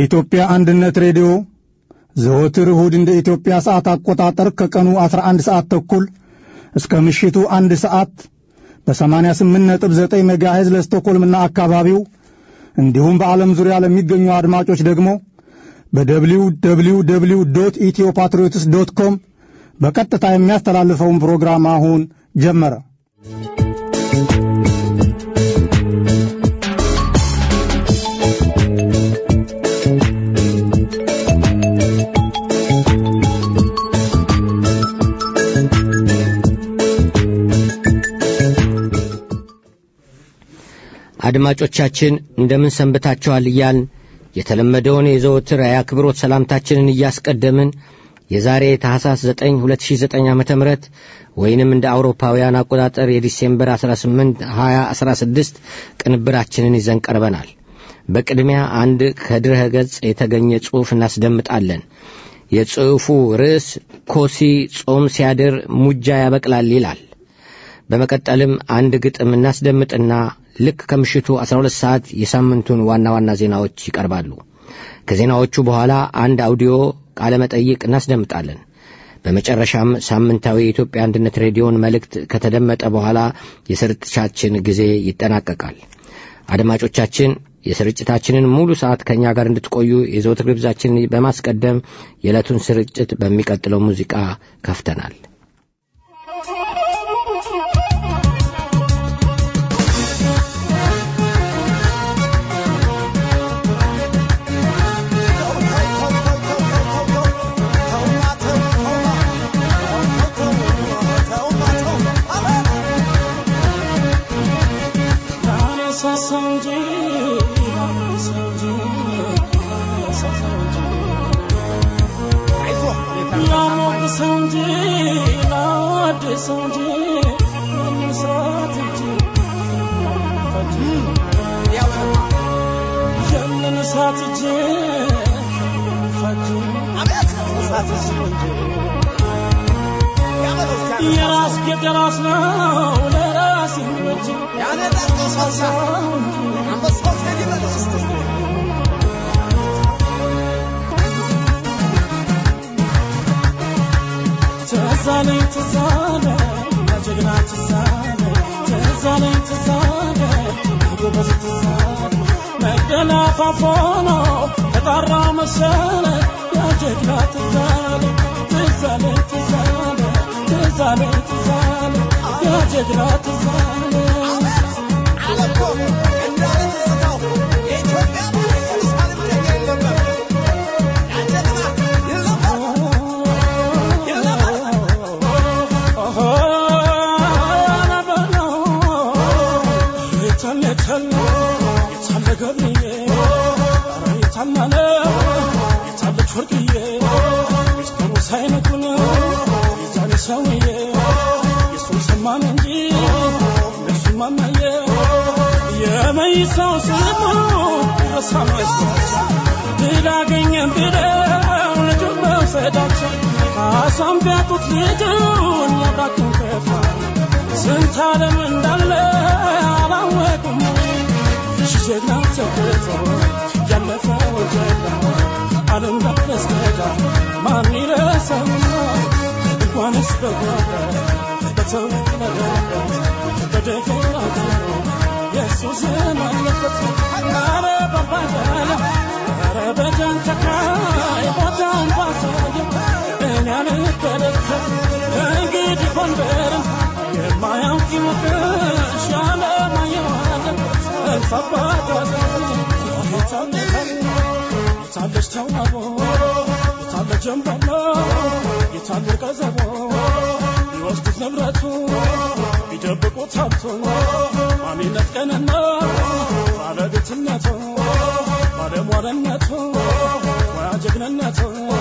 የኢትዮጵያ አንድነት ሬዲዮ ዘወትር እሁድ እንደ ኢትዮጵያ ሰዓት አቆጣጠር ከቀኑ 11 ሰዓት ተኩል እስከ ምሽቱ አንድ ሰዓት በ88.9 ሜጋሄዝ ለስቶኮልምና አካባቢው እንዲሁም በዓለም ዙሪያ ለሚገኙ አድማጮች ደግሞ በደብሊው ደብሊው ደብሊው ዶት ኢትዮ ፓትሪዮትስ ዶት ኮም በቀጥታ የሚያስተላልፈውን ፕሮግራም አሁን ጀመረ። አድማጮቻችን እንደምን ሰንብታችኋል እያልን የተለመደውን የዘወትር የአክብሮት ሰላምታችንን እያስቀደምን የዛሬ ታሐሳስ 9 2009 ዓ ም ወይንም እንደ አውሮፓውያን አቆጣጠር የዲሴምበር 18 2016 ቅንብራችንን ይዘን ቀርበናል። በቅድሚያ አንድ ከድረ ገጽ የተገኘ ጽሑፍ እናስደምጣለን። የጽሑፉ ርዕስ ኮሲ ጾም ሲያድር ሙጃ ያበቅላል ይላል። በመቀጠልም አንድ ግጥም እናስደምጥና ልክ ከምሽቱ 12 ሰዓት የሳምንቱን ዋና ዋና ዜናዎች ይቀርባሉ። ከዜናዎቹ በኋላ አንድ አውዲዮ ቃለ መጠይቅ እናስደምጣለን። በመጨረሻም ሳምንታዊ የኢትዮጵያ አንድነት ሬዲዮን መልእክት ከተደመጠ በኋላ የስርጭታችን ጊዜ ይጠናቀቃል። አድማጮቻችን የስርጭታችንን ሙሉ ሰዓት ከእኛ ጋር እንድትቆዩ የዘወትር ግብዛችንን በማስቀደም የዕለቱን ስርጭት በሚቀጥለው ሙዚቃ ከፍተናል። የራስ የራስ ነው ለራስ ይመች ያነዳቀው ሳሳ አንበሳው ቴዲ በለስ ትዛለኝ ትዛለ ለጀግና ትዛለ ትዛለኝ ትዛለ ጎበዝ ትዛለ መደላፋፎ ነው ተጣራ መሰለ ያጀግና ትዛለ ትዛለኝ ትዛለ ትዛለ ትዛለ ያጀግና ትዛለ አለኮ እንዳለ ትዝታው የኢትዮጵያ ኢየሩሳሌም ደገ ነበር ያጀግና የመይሳው ስሙ ረሳመስባቸው ድል አገኘን ብለው ልጁን መውሰዳቸው አሳም ቢያጡት ልጁን ያብራኩን ከፋ ስንት ዓለም እንዳለ አላወቁም ሺ ጀግና ተገቶ ያለፈው ጀግና ዓለም ዳረስገዳ ማን ይረሳውና እንኳንስ በጎረ በተወለደበት በደገና ኢየሱስ አለበት ኧረ ባባለ ኧረ በጃንተካይ ቦታን ባሳየ እኔ አልበለበት እንግዲህ ጎንደርም የማያውቅ ይሞቅሽ ያለማየዋለ እልፍ አባቷ የታለች ተዋቦ የታለ ጀንበሎ የታለ ቀዘቦ ቢወስዱት ንብረቱ ቢደብቁት ሀብቱ ማንነት ቀንና ባለቤትነቱ ባለሟልነቱ ሙያ ጀግንነቱ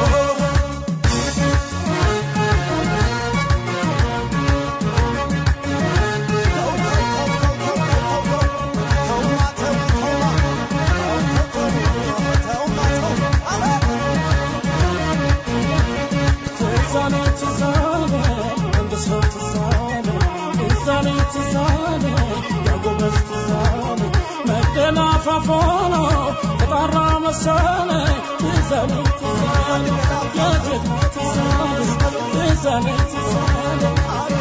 ትዛለ ትዛለ አንድ ሰው ትዛለ ትዛለ ትዛለ ያጎበዝ ትዛለ መደላፋፎ ነው ጠንካራ መሰለኝ ትዛለኝ ትዛለኝ የጀግና ትዛለኝ ትዛለኝ ትዛለኝ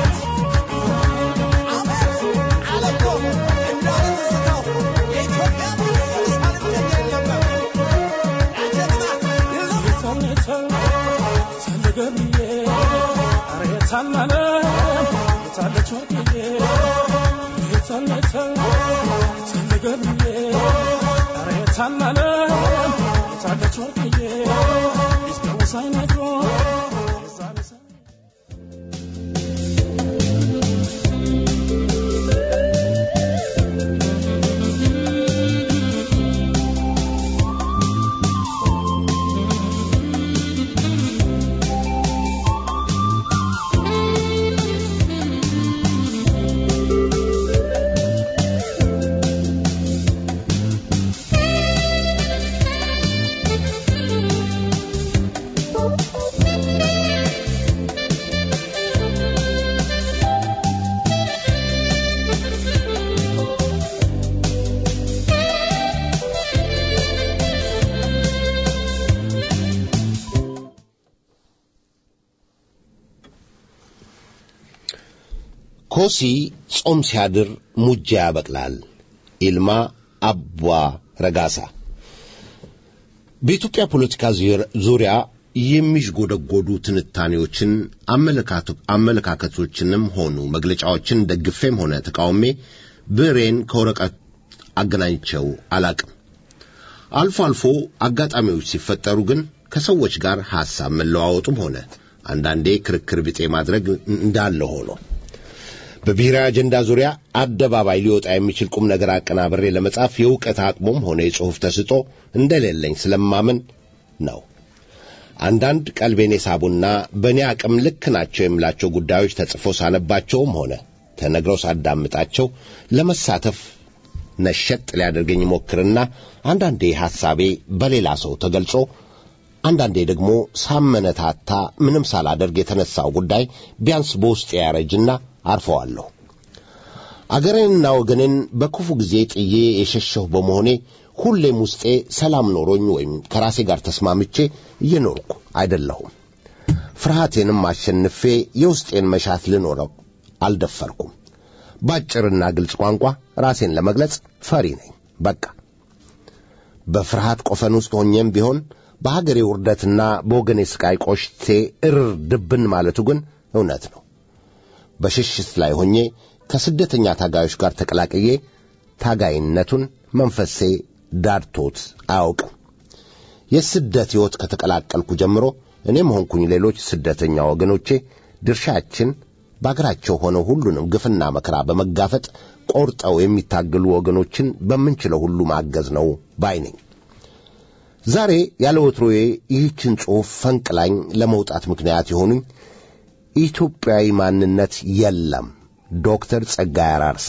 ኮሲ ጾም ሲያድር ሙጃ ያበቅላል። ኢልማ አባ ረጋሳ በኢትዮጵያ ፖለቲካ ዙሪያ የሚዥጎደጎዱ ትንታኔዎችን አመለካከቶችንም ሆኑ መግለጫዎችን ደግፌም ሆነ ተቃውሜ ብሬን ከወረቀት አገናኝቸው አላቅም። አልፎ አልፎ አጋጣሚዎች ሲፈጠሩ ግን ከሰዎች ጋር ሐሳብ መለዋወጡም ሆነ አንዳንዴ ክርክር ቢጤ ማድረግ እንዳለ ሆኖ በብሔራዊ አጀንዳ ዙሪያ አደባባይ ሊወጣ የሚችል ቁም ነገር አቀናብሬ ለመጻፍ የእውቀት አቅሙም ሆነ የጽሑፍ ተስጦ እንደሌለኝ ስለማምን ነው። አንዳንድ ቀልቤን የሳቡና በእኔ አቅም ልክ ናቸው የምላቸው ጉዳዮች ተጽፎ ሳነባቸውም ሆነ ተነግረው ሳዳምጣቸው ለመሳተፍ ነሸጥ ሊያደርገኝ ይሞክርና አንዳንዴ ሐሳቤ በሌላ ሰው ተገልጾ አንዳንዴ ደግሞ ሳመነታታ ምንም ሳላደርግ የተነሳው ጉዳይ ቢያንስ በውስጤ ያረጅና አርፈዋለሁ። አገሬንና ወገኔን በክፉ ጊዜ ጥዬ የሸሸሁ በመሆኔ ሁሌም ውስጤ ሰላም ኖሮኝ ወይም ከራሴ ጋር ተስማምቼ እየኖርኩ አይደለሁም። ፍርሃቴንም አሸንፌ የውስጤን መሻት ልኖረው አልደፈርኩም። ባጭርና ግልጽ ቋንቋ ራሴን ለመግለጽ ፈሪ ነኝ። በቃ በፍርሃት ቆፈን ውስጥ ሆኜም ቢሆን በሀገሬ ውርደትና በወገኔ ስቃይ ቆሽቴ እርር ድብን ማለቱ ግን እውነት ነው። በሽሽት ላይ ሆኜ ከስደተኛ ታጋዮች ጋር ተቀላቅዬ ታጋይነቱን መንፈሴ ዳድቶት አያውቅም። የስደት ሕይወት ከተቀላቀልኩ ጀምሮ እኔም ሆንኩኝ ሌሎች ስደተኛ ወገኖቼ ድርሻችን በአገራቸው ሆነው ሁሉንም ግፍና መከራ በመጋፈጥ ቆርጠው የሚታገሉ ወገኖችን በምንችለው ሁሉ ማገዝ ነው ባይ ነኝ። ዛሬ ያለ ወትሮዬ ይህችን ጽሑፍ ፈንቅላኝ ለመውጣት ምክንያት የሆኑኝ ኢትዮጵያዊ ማንነት የለም ዶክተር ጸጋይ አራርሳ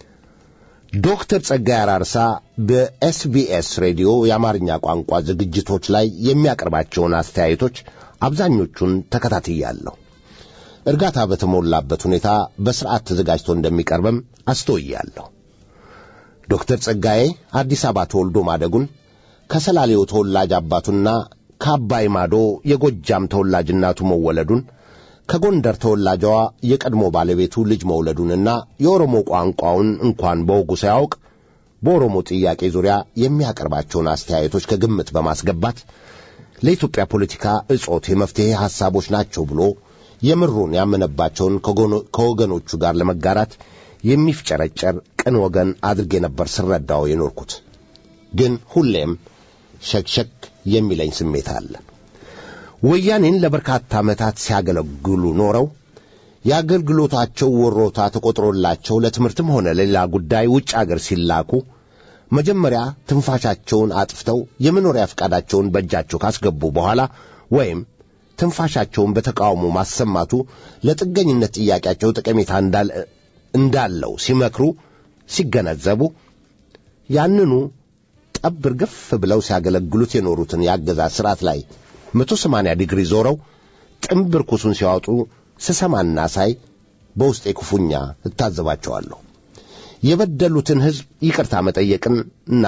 ዶክተር ጸጋይ አራርሳ በኤስቢኤስ ሬዲዮ የአማርኛ ቋንቋ ዝግጅቶች ላይ የሚያቀርባቸውን አስተያየቶች አብዛኞቹን ተከታትያለሁ። እርጋታ በተሞላበት ሁኔታ በሥርዓት ተዘጋጅቶ እንደሚቀርብም አስተውያለሁ። ዶክተር ጸጋዬ አዲስ አበባ ተወልዶ ማደጉን ከሰላሌው ተወላጅ አባቱና ከአባይ ማዶ የጎጃም ተወላጅ እናቱ መወለዱን ከጎንደር ተወላጇ የቀድሞ ባለቤቱ ልጅ መውለዱንና የኦሮሞ ቋንቋውን እንኳን በወጉ ሳያውቅ በኦሮሞ ጥያቄ ዙሪያ የሚያቀርባቸውን አስተያየቶች ከግምት በማስገባት ለኢትዮጵያ ፖለቲካ እጾት የመፍትሔ ሐሳቦች ናቸው ብሎ የምሩን ያመነባቸውን ከወገኖቹ ጋር ለመጋራት የሚፍጨረጨር ቅን ወገን አድርጌ ነበር ስረዳው የኖርኩት። ግን ሁሌም ሸክሸክ የሚለኝ ስሜት አለ። ወያኔን ለበርካታ ዓመታት ሲያገለግሉ ኖረው የአገልግሎታቸው ወሮታ ተቆጥሮላቸው ለትምህርትም ሆነ ለሌላ ጉዳይ ውጭ አገር ሲላኩ መጀመሪያ ትንፋሻቸውን አጥፍተው የመኖሪያ ፈቃዳቸውን በእጃቸው ካስገቡ በኋላ ወይም ትንፋሻቸውን በተቃውሞ ማሰማቱ ለጥገኝነት ጥያቄያቸው ጠቀሜታ እንዳለው ሲመክሩ ሲገነዘቡ ያንኑ ጠብ እርግፍ ብለው ሲያገለግሉት የኖሩትን የአገዛዝ ሥርዓት ላይ መቶ ሰማንያ ዲግሪ ዞረው ጥምብር ኩሱን ሲያወጡ ስሰማና ሳይ በውስጤ ክፉኛ እታዘባቸዋለሁ። የበደሉትን ሕዝብ ይቅርታ መጠየቅን እና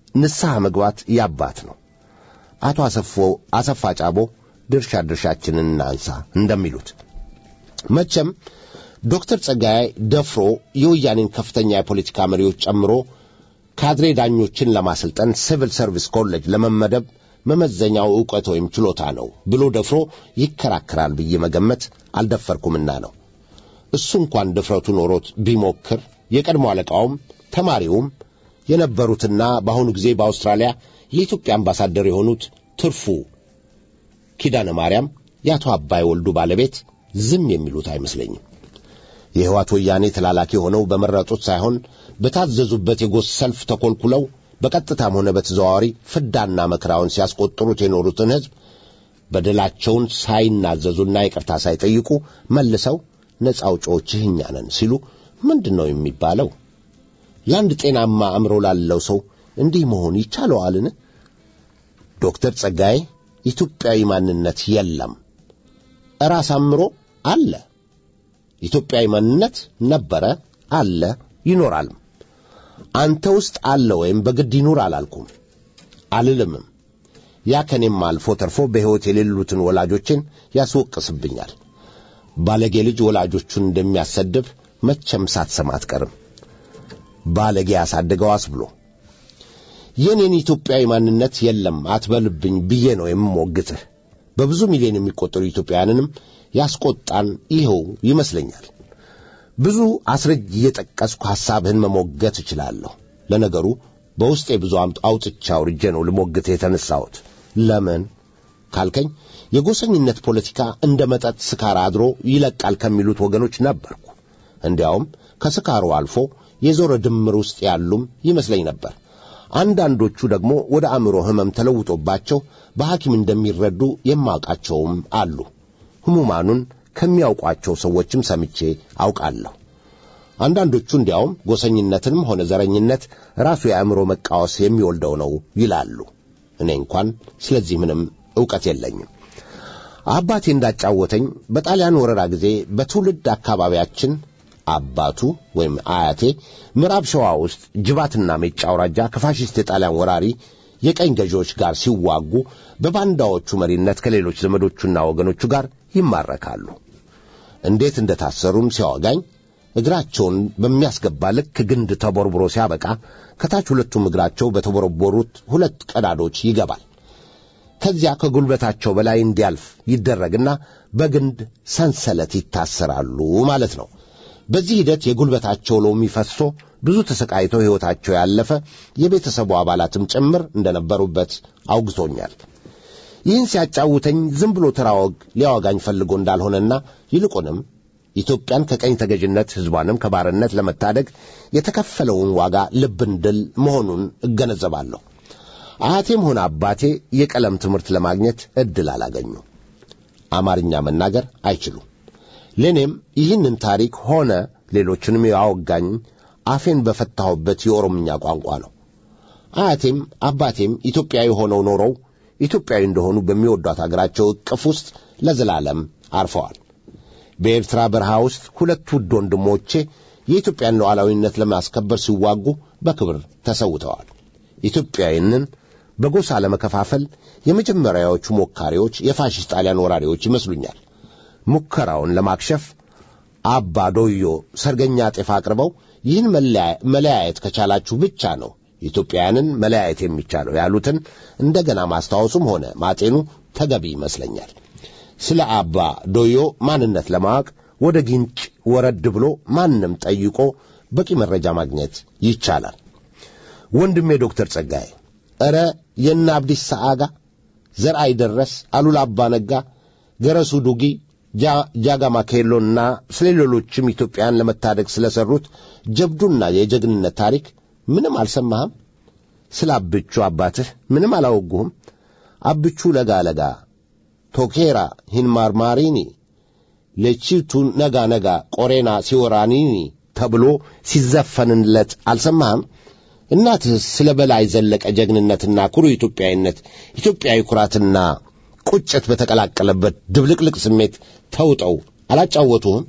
ንስሐ መግባት ያባት ነው። አቶ አሰፎ አሰፋ ጫቦ ድርሻ ድርሻችንን እናንሳ እንደሚሉት መቼም ዶክተር ጸጋዬ ደፍሮ የወያኔን ከፍተኛ የፖለቲካ መሪዎች ጨምሮ ካድሬ ዳኞችን ለማሰልጠን ሲቪል ሰርቪስ ኮሌጅ ለመመደብ መመዘኛው ዕውቀት ወይም ችሎታ ነው ብሎ ደፍሮ ይከራከራል ብዬ መገመት አልደፈርኩምና ነው። እሱ እንኳን ድፍረቱ ኖሮት ቢሞክር የቀድሞ አለቃውም ተማሪውም የነበሩትና በአሁኑ ጊዜ በአውስትራሊያ የኢትዮጵያ አምባሳደር የሆኑት ትርፉ ኪዳነ ማርያም የአቶ አባይ ወልዱ ባለቤት ዝም የሚሉት አይመስለኝም። የሕይወት ወያኔ ተላላኪ ሆነው በመረጡት ሳይሆን በታዘዙበት የጎስ ሰልፍ ተኰልኩለው በቀጥታም ሆነ በተዘዋዋሪ ፍዳና መከራውን ሲያስቆጥሩት የኖሩትን ሕዝብ በደላቸውን ሳይናዘዙና ይቅርታ ሳይጠይቁ መልሰው ነፃ አውጪዎችህ እኛ ነን ሲሉ ምንድን ነው የሚባለው? ለአንድ ጤናማ አእምሮ ላለው ሰው እንዲህ መሆን ይቻለዋልን? ዶክተር ጸጋዬ ኢትዮጵያዊ ማንነት የለም፣ እራስ አእምሮ አለ። ኢትዮጵያዊ ማንነት ነበረ፣ አለ፣ ይኖራልም። አንተ ውስጥ አለ ወይም በግድ ይኑር አላልኩም አልልምም። ያ ከኔም አልፎ ተርፎ በሕይወት የሌሉትን ወላጆችን ያስወቅስብኛል። ባለጌ ልጅ ወላጆቹን እንደሚያሰድብ መቼም ሳትሰማ አትቀርም። ባለጌ ያሳደገው አስብሎ የኔን ኢትዮጵያዊ ማንነት የለም አትበልብኝ ብዬ ነው የምሞግትህ። በብዙ ሚሊዮን የሚቆጠሩ ኢትዮጵያውያንንም ያስቆጣን ይኸው ይመስለኛል። ብዙ አስረጅ እየጠቀስኩ ሐሳብህን መሞገት እችላለሁ። ለነገሩ በውስጤ ብዙ አውጥቻ አውርጄ ነው ልሞግትህ የተነሳሁት። ለምን ካልከኝ የጎሰኝነት ፖለቲካ እንደ መጠጥ ስካር አድሮ ይለቃል ከሚሉት ወገኖች ነበርኩ። እንዲያውም ከስካሩ አልፎ የዞረ ድምር ውስጥ ያሉም ይመስለኝ ነበር። አንዳንዶቹ ደግሞ ወደ አእምሮ ሕመም ተለውጦባቸው በሐኪም እንደሚረዱ የማውቃቸውም አሉ። ሕሙማኑን ከሚያውቋቸው ሰዎችም ሰምቼ አውቃለሁ። አንዳንዶቹ እንዲያውም ጎሰኝነትንም ሆነ ዘረኝነት ራሱ የአእምሮ መቃወስ የሚወልደው ነው ይላሉ። እኔ እንኳን ስለዚህ ምንም ዕውቀት የለኝም። አባቴ እንዳጫወተኝ በጣሊያን ወረራ ጊዜ በትውልድ አካባቢያችን አባቱ ወይም አያቴ ምዕራብ ሸዋ ውስጥ ጅባትና ሜጫ አውራጃ ከፋሽስት የጣሊያን ወራሪ የቀኝ ገዢዎች ጋር ሲዋጉ በባንዳዎቹ መሪነት ከሌሎች ዘመዶቹና ወገኖቹ ጋር ይማረካሉ። እንዴት እንደታሰሩም ሲያወጋኝ እግራቸውን በሚያስገባ ልክ ግንድ ተቦርብሮ ሲያበቃ ከታች ሁለቱም እግራቸው በተቦረቦሩት ሁለት ቀዳዶች ይገባል። ከዚያ ከጉልበታቸው በላይ እንዲያልፍ ይደረግና በግንድ ሰንሰለት ይታሰራሉ ማለት ነው። በዚህ ሂደት የጉልበታቸው ሎሚ ፈሶ ብዙ ተሰቃይተው ሕይወታቸው ያለፈ የቤተሰቡ አባላትም ጭምር እንደነበሩበት አውግቶኛል። ይህን ሲያጫውተኝ ዝም ብሎ ተራ ወግ ሊያወጋኝ ፈልጎ እንዳልሆነና ይልቁንም ኢትዮጵያን ከቀኝ ተገዥነት ሕዝቧንም ከባርነት ለመታደግ የተከፈለውን ዋጋ ልብ እንድል መሆኑን እገነዘባለሁ። አያቴም ሆነ አባቴ የቀለም ትምህርት ለማግኘት ዕድል አላገኙ። አማርኛ መናገር አይችሉም። ለእኔም ይህንን ታሪክ ሆነ ሌሎችንም ያወጋኝ አፌን በፈታሁበት የኦሮምኛ ቋንቋ ነው። አያቴም አባቴም ኢትዮጵያዊ ሆነው ኖረው ኢትዮጵያዊ እንደሆኑ በሚወዷት አገራቸው ዕቅፍ ውስጥ ለዘላለም አርፈዋል። በኤርትራ በረሃ ውስጥ ሁለት ውድ ወንድሞቼ የኢትዮጵያን ሉዓላዊነት ለማስከበር ሲዋጉ በክብር ተሰውተዋል። ኢትዮጵያዊንን በጎሳ ለመከፋፈል የመጀመሪያዎቹ ሞካሪዎች የፋሽስት ጣሊያን ወራሪዎች ይመስሉኛል። ሙከራውን ለማክሸፍ አባ ዶዮ ሰርገኛ ጤፍ አቅርበው ይህን መለያየት ከቻላችሁ ብቻ ነው ኢትዮጵያውያንን መለያየት የሚቻለው ያሉትን እንደገና ማስታወሱም ሆነ ማጤኑ ተገቢ ይመስለኛል። ስለ አባ ዶዮ ማንነት ለማወቅ ወደ ግንጭ ወረድ ብሎ ማንም ጠይቆ በቂ መረጃ ማግኘት ይቻላል። ወንድሜ ዶክተር ጸጋዬ ኧረ የነ አብዲሳ አጋ፣ ዘርአይ ደረስ፣ አሉላ አባ ነጋ፣ ገረሱ ዱጊ ጃጋማ ኬሎና ስለ ሌሎችም ኢትዮጵያን ለመታደግ ስለ ሠሩት ጀብዱና የጀግንነት ታሪክ ምንም አልሰማህም? ስለ አብቹ አባትህ ምንም አላወጉህም? አብቹ ለጋ ለጋ ቶኬራ ሂንማርማሪኒ ለቺቱ ነጋ ነጋ ቆሬና ሲወራኒኒ ተብሎ ሲዘፈንለት አልሰማህም? እናትህስ ስለ በላይ ዘለቀ ጀግንነትና ኩሩ ኢትዮጵያዊነት ኢትዮጵያዊ ኩራትና ቁጭት በተቀላቀለበት ድብልቅልቅ ስሜት ተውጠው አላጫወቱህም?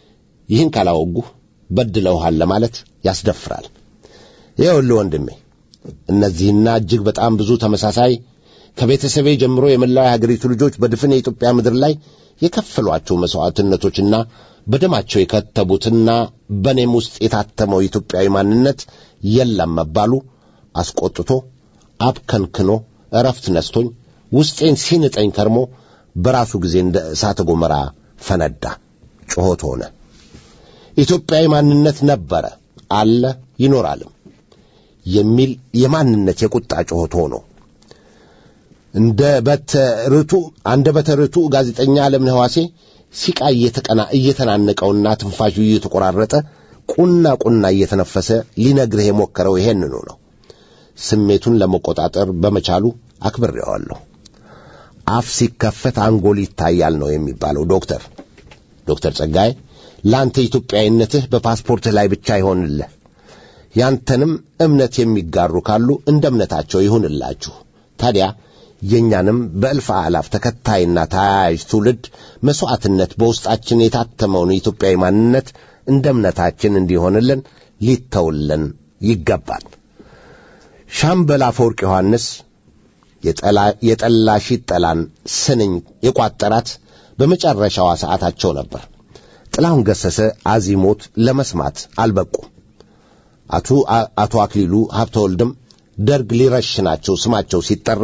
ይህን ካላወጉህ በድለውሃል ለማለት ያስደፍራል። ይኸውልህ ወንድሜ እነዚህና እጅግ በጣም ብዙ ተመሳሳይ ከቤተሰቤ ጀምሮ የመላው የሀገሪቱ ልጆች በድፍን የኢትዮጵያ ምድር ላይ የከፈሏቸው መሥዋዕትነቶችና በደማቸው የከተቡትና በእኔም ውስጥ የታተመው ኢትዮጵያዊ ማንነት የለም መባሉ አስቆጥቶ አብከንክኖ እረፍት ነስቶኝ ውስጤን ሲንጠኝ ከርሞ በራሱ ጊዜ እንደ እሳተ ገሞራ ፈነዳ፣ ጩኸት ሆነ። ኢትዮጵያዊ ማንነት ነበረ፣ አለ፣ ይኖራልም የሚል የማንነት የቁጣ ጩኸት ሆኖ እንደ በተርቱ አንደ በተርቱ ጋዜጠኛ ዓለምነህ ዋሴ ሲቃ እየተቀና እየተናነቀውና ትንፋሹ እየተቆራረጠ ቁና ቁና እየተነፈሰ ሊነግርህ የሞከረው ይሄንኑ ነው። ስሜቱን ለመቆጣጠር በመቻሉ አክብሬዋለሁ። አፍ ሲከፈት አንጎል ይታያል ነው የሚባለው። ዶክተር ዶክተር ጸጋዬ ለአንተ ኢትዮጵያዊነትህ በፓስፖርትህ ላይ ብቻ ይሆንልህ። ያንተንም እምነት የሚጋሩ ካሉ እንደ እምነታቸው ይሁንላችሁ። ታዲያ የእኛንም በእልፍ አላፍ ተከታይና ተያያዥ ትውልድ መሥዋዕትነት በውስጣችን የታተመውን የኢትዮጵያዊ ማንነት እንደ እምነታችን እንዲሆንልን ሊተውልን ይገባል። ሻምበል አፈወርቅ ዮሐንስ የጠላሽ ጠላን ስንኝ የቋጠራት በመጨረሻዋ ሰዓታቸው ነበር። ጥላሁን ገሰሰ አዚሞት ለመስማት አልበቁም። አቶ አክሊሉ ሀብተወልድም ደርግ ሊረሽናቸው ስማቸው ሲጠራ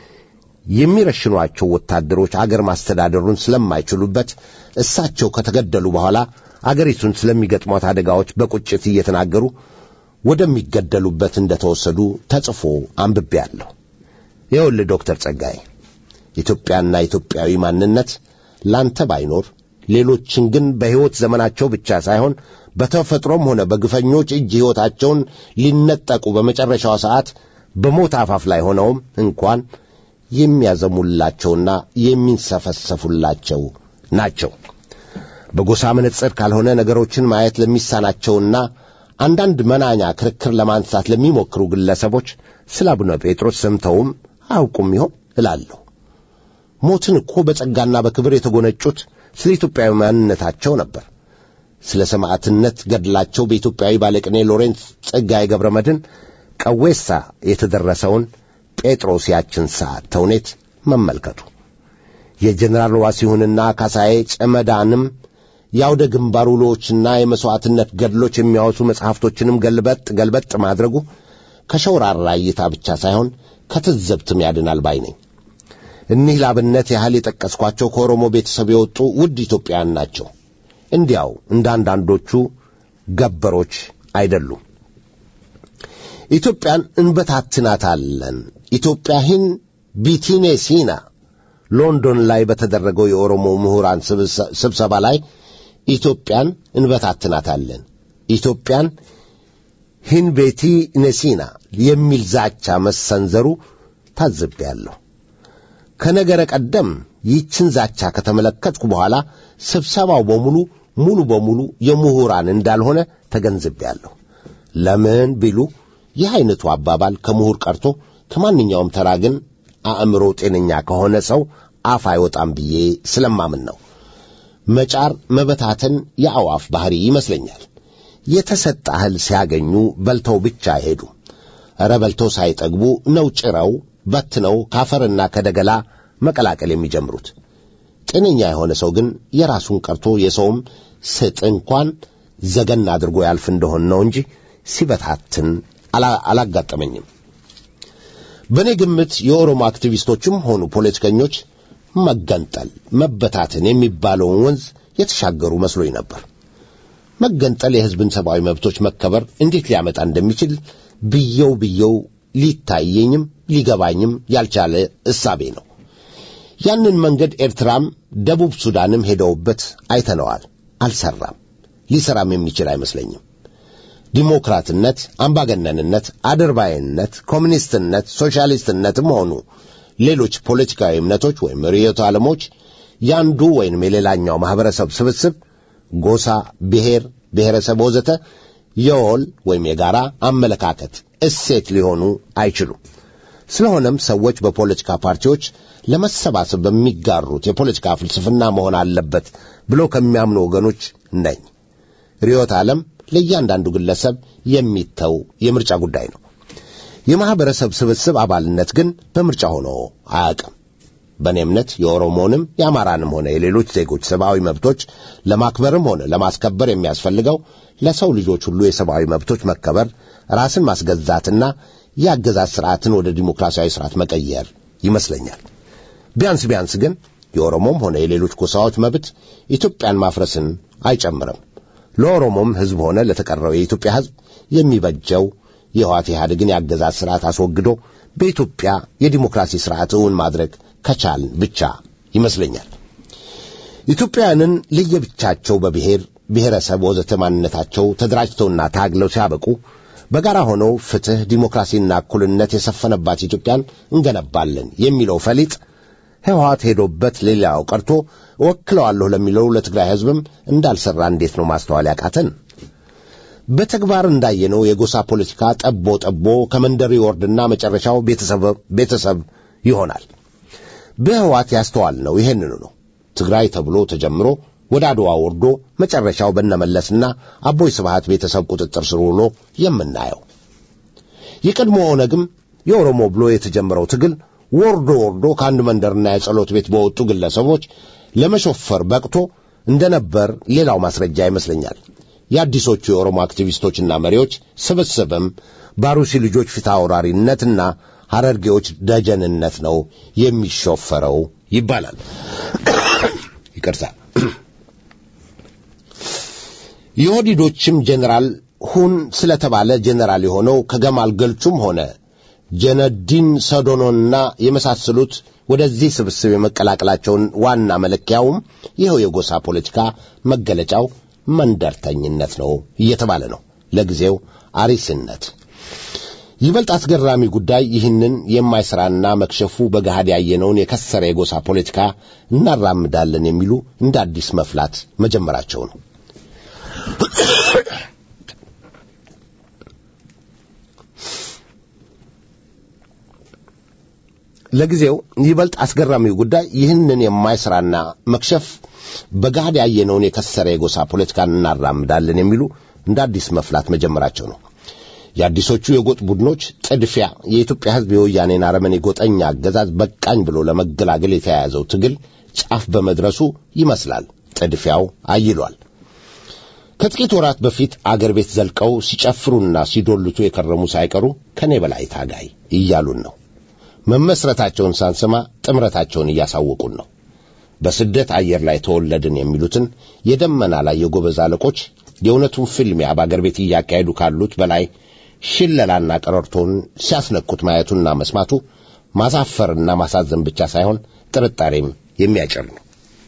የሚረሽኗቸው ወታደሮች አገር ማስተዳደሩን ስለማይችሉበት እሳቸው ከተገደሉ በኋላ አገሪቱን ስለሚገጥሟት አደጋዎች በቁጭት እየተናገሩ ወደሚገደሉበት እንደተወሰዱ ተጽፎ አንብቤአለሁ። ይኸውልህ ዶክተር ጸጋዬ ኢትዮጵያና ኢትዮጵያዊ ማንነት ላንተ ባይኖር ሌሎችን ግን በሕይወት ዘመናቸው ብቻ ሳይሆን በተፈጥሮም ሆነ በግፈኞች እጅ ሕይወታቸውን ሊነጠቁ በመጨረሻው ሰዓት በሞት አፋፍ ላይ ሆነውም እንኳን የሚያዘሙላቸውና የሚንሰፈሰፉላቸው ናቸው። በጎሳ መነጽር ካልሆነ ነገሮችን ማየት ለሚሳናቸውና አንዳንድ መናኛ ክርክር ለማንሳት ለሚሞክሩ ግለሰቦች ስለ አቡነ ጴጥሮስ ሰምተውም አያውቁም ይሆን እላለሁ። ሞትን እኮ በጸጋና በክብር የተጎነጩት ስለ ኢትዮጵያዊ ማንነታቸው ነበር። ስለ ሰማዕትነት ገድላቸው በኢትዮጵያዊ ባለቅኔ ሎሬንስ ጸጋዬ ገብረ መድኅን ቀዌሳ የተደረሰውን ጴጥሮስ ያችን ሰዓት ተውኔት መመልከቱ የጀኔራል ዋሲሁንና ካሳዬ ጨመዳንም የአውደ ግንባር ውሎዎችና የመሥዋዕትነት ገድሎች የሚያወሱ መጽሐፍቶችንም ገልበጥ ገልበጥ ማድረጉ ከሸውራራ እይታ ብቻ ሳይሆን ከትዘብትም ያድናል ባይ ነኝ። እኒህ ላብነት ያህል የጠቀስኳቸው ከኦሮሞ ቤተሰብ የወጡ ውድ ኢትዮጵያውያን ናቸው። እንዲያው እንደ አንዳንዶቹ ገበሮች አይደሉም። ኢትዮጵያን እንበታትናታለን። ኢትዮጵያህን ቢቲኔ ሲና ሎንዶን ላይ በተደረገው የኦሮሞ ምሁራን ስብሰባ ላይ ኢትዮጵያን እንበታትናታለን፣ ኢትዮጵያን ሂንቤቲ ነሲና የሚል ዛቻ መሰንዘሩ ታዝቤያለሁ። ከነገረ ቀደም ይህችን ዛቻ ከተመለከትኩ በኋላ ስብሰባው በሙሉ ሙሉ በሙሉ የምሁራን እንዳልሆነ ተገንዝቤያለሁ። ለምን ቢሉ ይህ ዐይነቱ አባባል ከምሁር ቀርቶ ከማንኛውም ተራ ግን አእምሮ ጤነኛ ከሆነ ሰው አፍ አይወጣም ብዬ ስለማምን ነው። መጫር መበታተን የአዋፍ ባሕሪ ይመስለኛል። የተሰጠ እህል ሲያገኙ በልተው ብቻ አይሄዱ። ኧረ በልተው ሳይጠግቡ ነው ጭረው በትነው ካፈርና ከደገላ መቀላቀል የሚጀምሩት። ጤነኛ የሆነ ሰው ግን የራሱን ቀርቶ የሰውም ስጥ እንኳን ዘገን አድርጎ ያልፍ እንደሆን ነው እንጂ ሲበታትን አላጋጠመኝም። በእኔ ግምት የኦሮሞ አክቲቪስቶችም ሆኑ ፖለቲከኞች መገንጠል፣ መበታተን የሚባለውን ወንዝ የተሻገሩ መስሎኝ ነበር። መገንጠል የሕዝብን ሰብአዊ መብቶች መከበር እንዴት ሊያመጣ እንደሚችል ብየው ብየው ሊታየኝም ሊገባኝም ያልቻለ እሳቤ ነው። ያንን መንገድ ኤርትራም ደቡብ ሱዳንም ሄደውበት አይተነዋል። አልሰራም፣ ሊሰራም የሚችል አይመስለኝም። ዲሞክራትነት፣ አምባገነንነት፣ አድርባይነት፣ ኮሚኒስትነት፣ ሶሻሊስትነትም ሆኑ ሌሎች ፖለቲካዊ እምነቶች ወይም ርዕዮተ ዓለሞች ያንዱ ወይም የሌላኛው ማኅበረሰብ ስብስብ ጎሳ፣ ብሔር፣ ብሔረሰብ ወዘተ የወል ወይም የጋራ አመለካከት እሴት ሊሆኑ አይችሉም። ስለሆነም ሰዎች በፖለቲካ ፓርቲዎች ለመሰባሰብ በሚጋሩት የፖለቲካ ፍልስፍና መሆን አለበት ብለው ከሚያምኑ ወገኖች ነኝ። ርዕዮተ ዓለም ለእያንዳንዱ ግለሰብ የሚተው የምርጫ ጉዳይ ነው። የማኅበረሰብ ስብስብ አባልነት ግን በምርጫ ሆኖ አያውቅም። በእኔ እምነት የኦሮሞንም የአማራንም ሆነ የሌሎች ዜጎች ሰብአዊ መብቶች ለማክበርም ሆነ ለማስከበር የሚያስፈልገው ለሰው ልጆች ሁሉ የሰብአዊ መብቶች መከበር፣ ራስን ማስገዛትና የአገዛዝ ስርዓትን ወደ ዲሞክራሲያዊ ስርዓት መቀየር ይመስለኛል። ቢያንስ ቢያንስ ግን የኦሮሞም ሆነ የሌሎች ጎሳዎች መብት ኢትዮጵያን ማፍረስን አይጨምርም። ለኦሮሞም ሕዝብ ሆነ ለተቀረው የኢትዮጵያ ሕዝብ የሚበጀው የህዋት ኢህአዴግን የአገዛዝ ስርዓት አስወግዶ በኢትዮጵያ የዲሞክራሲ ስርዓት እውን ማድረግ ከቻልን ብቻ ይመስለኛል። ኢትዮጵያውያንን ለየብቻቸው በብሔር ብሔረሰብ ወዘተ ማንነታቸው ተደራጅተውና ታግለው ሲያበቁ በጋራ ሆነው ፍትሕ፣ ዲሞክራሲና እኩልነት የሰፈነባት ኢትዮጵያን እንገነባለን የሚለው ፈሊጥ ህወሓት ሄዶበት ሌላው ቀርቶ እወክለዋለሁ ለሚለው ለትግራይ ህዝብም እንዳልሰራ እንዴት ነው ማስተዋል ያቃተን? በተግባር እንዳየነው የጎሳ ፖለቲካ ጠቦ ጠቦ ከመንደር ይወርድና መጨረሻው ቤተሰብ ይሆናል። በህወሓት ያስተዋልነው ይሄንኑ ነው። ትግራይ ተብሎ ተጀምሮ ወደ አድዋ ወርዶ መጨረሻው በነመለስና አቦይ ስብሃት ቤተሰብ ቁጥጥር ስር ውሎ የምናየው የቀድሞ ኦነግም የኦሮሞ ብሎ የተጀመረው ትግል ወርዶ ወርዶ ከአንድ መንደርና የጸሎት ቤት በወጡ ግለሰቦች ለመሾፈር በቅቶ እንደነበር ሌላው ማስረጃ ይመስለኛል። የአዲሶቹ የኦሮሞ አክቲቪስቶችና መሪዎች ስብስብም ባሩሲ ልጆች ፊት አውራሪነትና ሐረርጌዎች ደጀንነት ነው የሚሾፈረው ይባላል። ይቅርታ። የኦህዴዶችም ጄኔራል ሁን ስለተባለ ጄኔራል የሆነው ከገማል ገልቹም ሆነ ጀነዲን ሰዶኖና የመሳሰሉት ወደዚህ ስብስብ የመቀላቀላቸውን ዋና መለኪያውም ይኸው የጎሳ ፖለቲካ መገለጫው መንደርተኝነት ነው እየተባለ ነው። ለጊዜው አሪስነት። ይበልጥ አስገራሚ ጉዳይ ይህንን የማይሰራና መክሸፉ በገሃድ ያየነውን የከሰረ የጎሳ ፖለቲካ እናራምዳለን የሚሉ እንደ አዲስ መፍላት መጀመራቸው ነው። ለጊዜው ይበልጥ አስገራሚው ጉዳይ ይህንን የማይሰራና መክሸፍ በገሃድ ያየነውን የከሰረ የጎሳ ፖለቲካን እናራምዳለን የሚሉ እንደ አዲስ መፍላት መጀመራቸው ነው። የአዲሶቹ የጎጥ ቡድኖች ጥድፊያ የኢትዮጵያ ሕዝብ የወያኔን አረመኔ ጎጠኛ አገዛዝ በቃኝ ብሎ ለመገላገል የተያያዘው ትግል ጫፍ በመድረሱ ይመስላል ጥድፊያው አይሏል። ከጥቂት ወራት በፊት አገር ቤት ዘልቀው ሲጨፍሩና ሲዶልቱ የከረሙ ሳይቀሩ ከኔ በላይ ታጋይ እያሉን ነው። መመስረታቸውን ሳንሰማ ጥምረታቸውን እያሳወቁን ነው። በስደት አየር ላይ ተወለድን የሚሉትን የደመና ላይ የጎበዝ አለቆች የእውነቱን ፍልሚያ በአገር ቤት እያካሄዱ ካሉት በላይ ሽለላና ቀረርቶን ሲያስነኩት ማየቱና መስማቱ ማሳፈርና ማሳዘን ብቻ ሳይሆን ጥርጣሬም የሚያጭር ነው።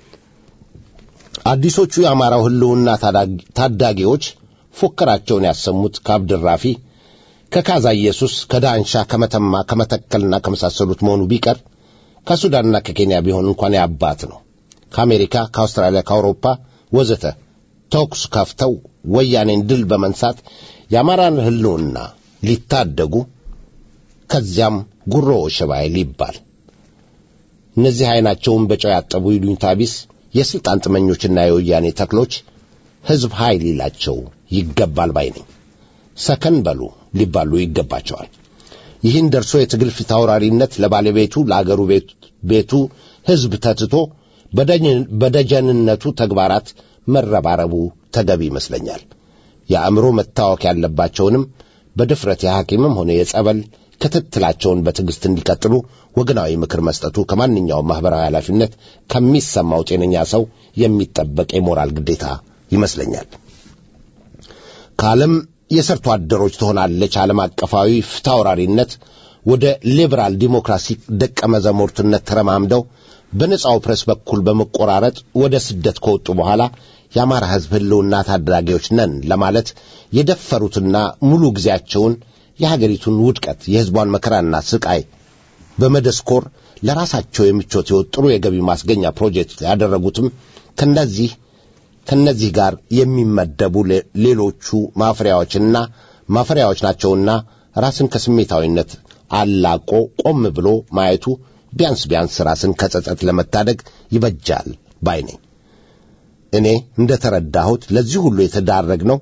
አዲሶቹ የአማራው ሕልውና ታዳጊዎች ፉከራቸውን ያሰሙት ከአብድራፊ ከካዛ ኢየሱስ፣ ከዳንሻ፣ ከመተማ፣ ከመተከልና ከመሳሰሉት መሆኑ ቢቀር ከሱዳንና ከኬንያ ቢሆን እንኳን ያባት ነው። ከአሜሪካ፣ ከአውስትራሊያ፣ ከአውሮፓ ወዘተ ተኩስ ከፍተው ወያኔን ድል በመንሳት የአማራን ሕልውና ሊታደጉ ከዚያም ጉሮ ሸባይ ሊባል እነዚህ ዐይናቸውን በጨው ያጠቡ ይሉኝታ ቢስ የሥልጣን ጥመኞችና የወያኔ ተክሎች ሕዝብ ኃይል ይላቸው ይገባል ባይ ነኝ። ሰከን በሉ ሊባሉ ይገባቸዋል። ይህን ደርሶ የትግል ፊት አውራሪነት ለባለቤቱ ለአገሩ ቤቱ ሕዝብ ተትቶ በደጀንነቱ ተግባራት መረባረቡ ተገቢ ይመስለኛል። የአእምሮ መታወክ ያለባቸውንም በድፍረት የሐኪምም ሆነ የጸበል ክትትላቸውን በትዕግሥት እንዲቀጥሉ ወገናዊ ምክር መስጠቱ ከማንኛውም ማኅበራዊ ኃላፊነት ከሚሰማው ጤነኛ ሰው የሚጠበቅ የሞራል ግዴታ ይመስለኛል። ከዓለም የሰርቶ አደሮች ትሆናለች ዓለም አቀፋዊ ፍታውራሪነት ወደ ሊበራል ዲሞክራሲ ደቀ መዛሙርትነት ተረማምደው በነጻው ፕሬስ በኩል በመቆራረጥ ወደ ስደት ከወጡ በኋላ የአማራ ሕዝብ ሕልውና ታዳጊዎች ነን ለማለት የደፈሩትና ሙሉ ጊዜያቸውን የሀገሪቱን ውድቀት የሕዝቧን መከራና ስቃይ በመደስኮር ለራሳቸው የምቾት የወጥሩ የገቢ ማስገኛ ፕሮጀክት ያደረጉትም ከነዚህ ከነዚህ ጋር የሚመደቡ ሌሎቹ ማፍሪያዎችና ማፈሪያዎች ናቸውና ራስን ከስሜታዊነት አላቆ ቆም ብሎ ማየቱ ቢያንስ ቢያንስ ራስን ከጸጸት ለመታደግ ይበጃል ባይ ነኝ። እኔ እንደ ተረዳሁት ለዚህ ሁሉ የተዳረግነው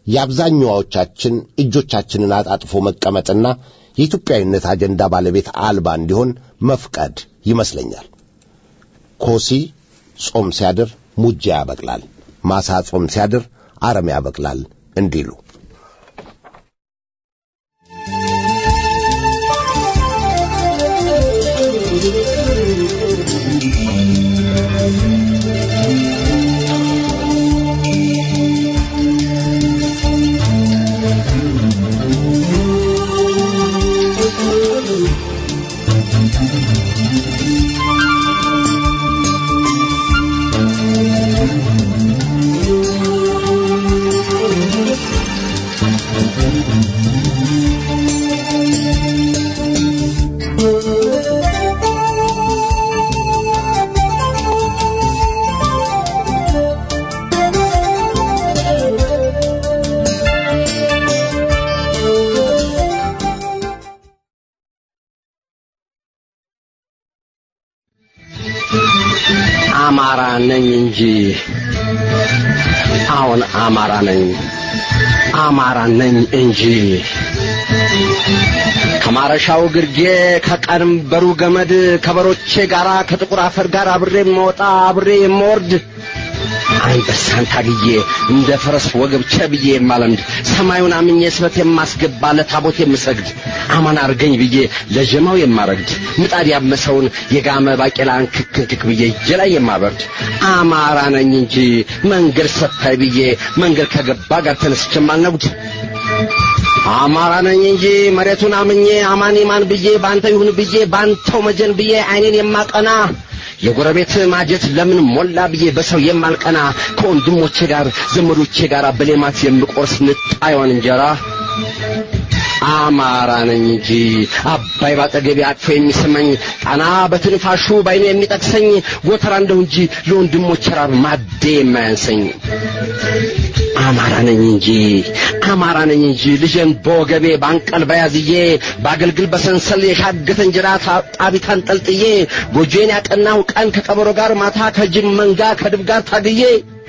የአብዛኛዎቻችን እጆቻችንን አጣጥፎ መቀመጥና የኢትዮጵያዊነት አጀንዳ ባለቤት አልባ እንዲሆን መፍቀድ ይመስለኛል። ኮሲ ጾም ሲያድር ሙጃ ያበቅላል፣ ማሳ ጾም ሲያድር አረም ያበቅላል እንዲሉ አማራ ነኝ እንጂ አሁን አማራ ነኝ አማራ ነኝ እንጂ ከማረሻው ግርጌ ከቀንበሩ ገመድ ከበሮቼ ጋራ ከጥቁር አፈር ጋር አብሬ የምወጣ አብሬ የምወርድ አንበሳን ታግዬ እንደ ፈረስ ወገብ ቸብዬ የማለምድ ሰማዩን አምኜ ስበት የማስገባ ለታቦት የምሰግድ አማን አርገኝ ብዬ ለጀማው የማረግድ ምጣድ ያመሰውን የጋመ ባቄላን ክክንክክ ብዬ እጄ ላይ የማበርድ አማራ ነኝ እንጂ መንገድ ሰፋይ ብዬ መንገድ ከገባ ጋር ተነስቼ የማልነጉድ አማራ ነኝ እንጂ መሬቱን አምኜ አማን ማን ብዬ ባንተ ይሁን ብዬ ባንተው መጀን ብዬ አይኔን የማቀና የጎረቤት ማጀት ለምን ሞላ ብዬ በሰው የማልቀና ከወንድሞቼ ጋር ዘመዶቼ ጋር በሌማት የምቆርስ ንጣዩን እንጀራ አማራ ነኝ እንጂ አባይ ባጠገቤ አቅፎ የሚስመኝ ጣና በትንፋሹ ባይኑ የሚጠቅሰኝ ጎተራ እንደው እንጂ ለወንድሞቼ ራብ ማዴ የማያንሰኝ አማራ ነኝ እንጂ አማራ ነኝ እንጂ ልጄን በወገቤ ባንቀል በያዝዬ ባገልግል በሰንሰል የሻገተ እንጀራ ጣቢት አንጠልጥዬ ጎጆዬን ያቀናው ቀን ከቀበሮ ጋር ማታ ከጅብ መንጋ ከድብ ጋር ታግዬ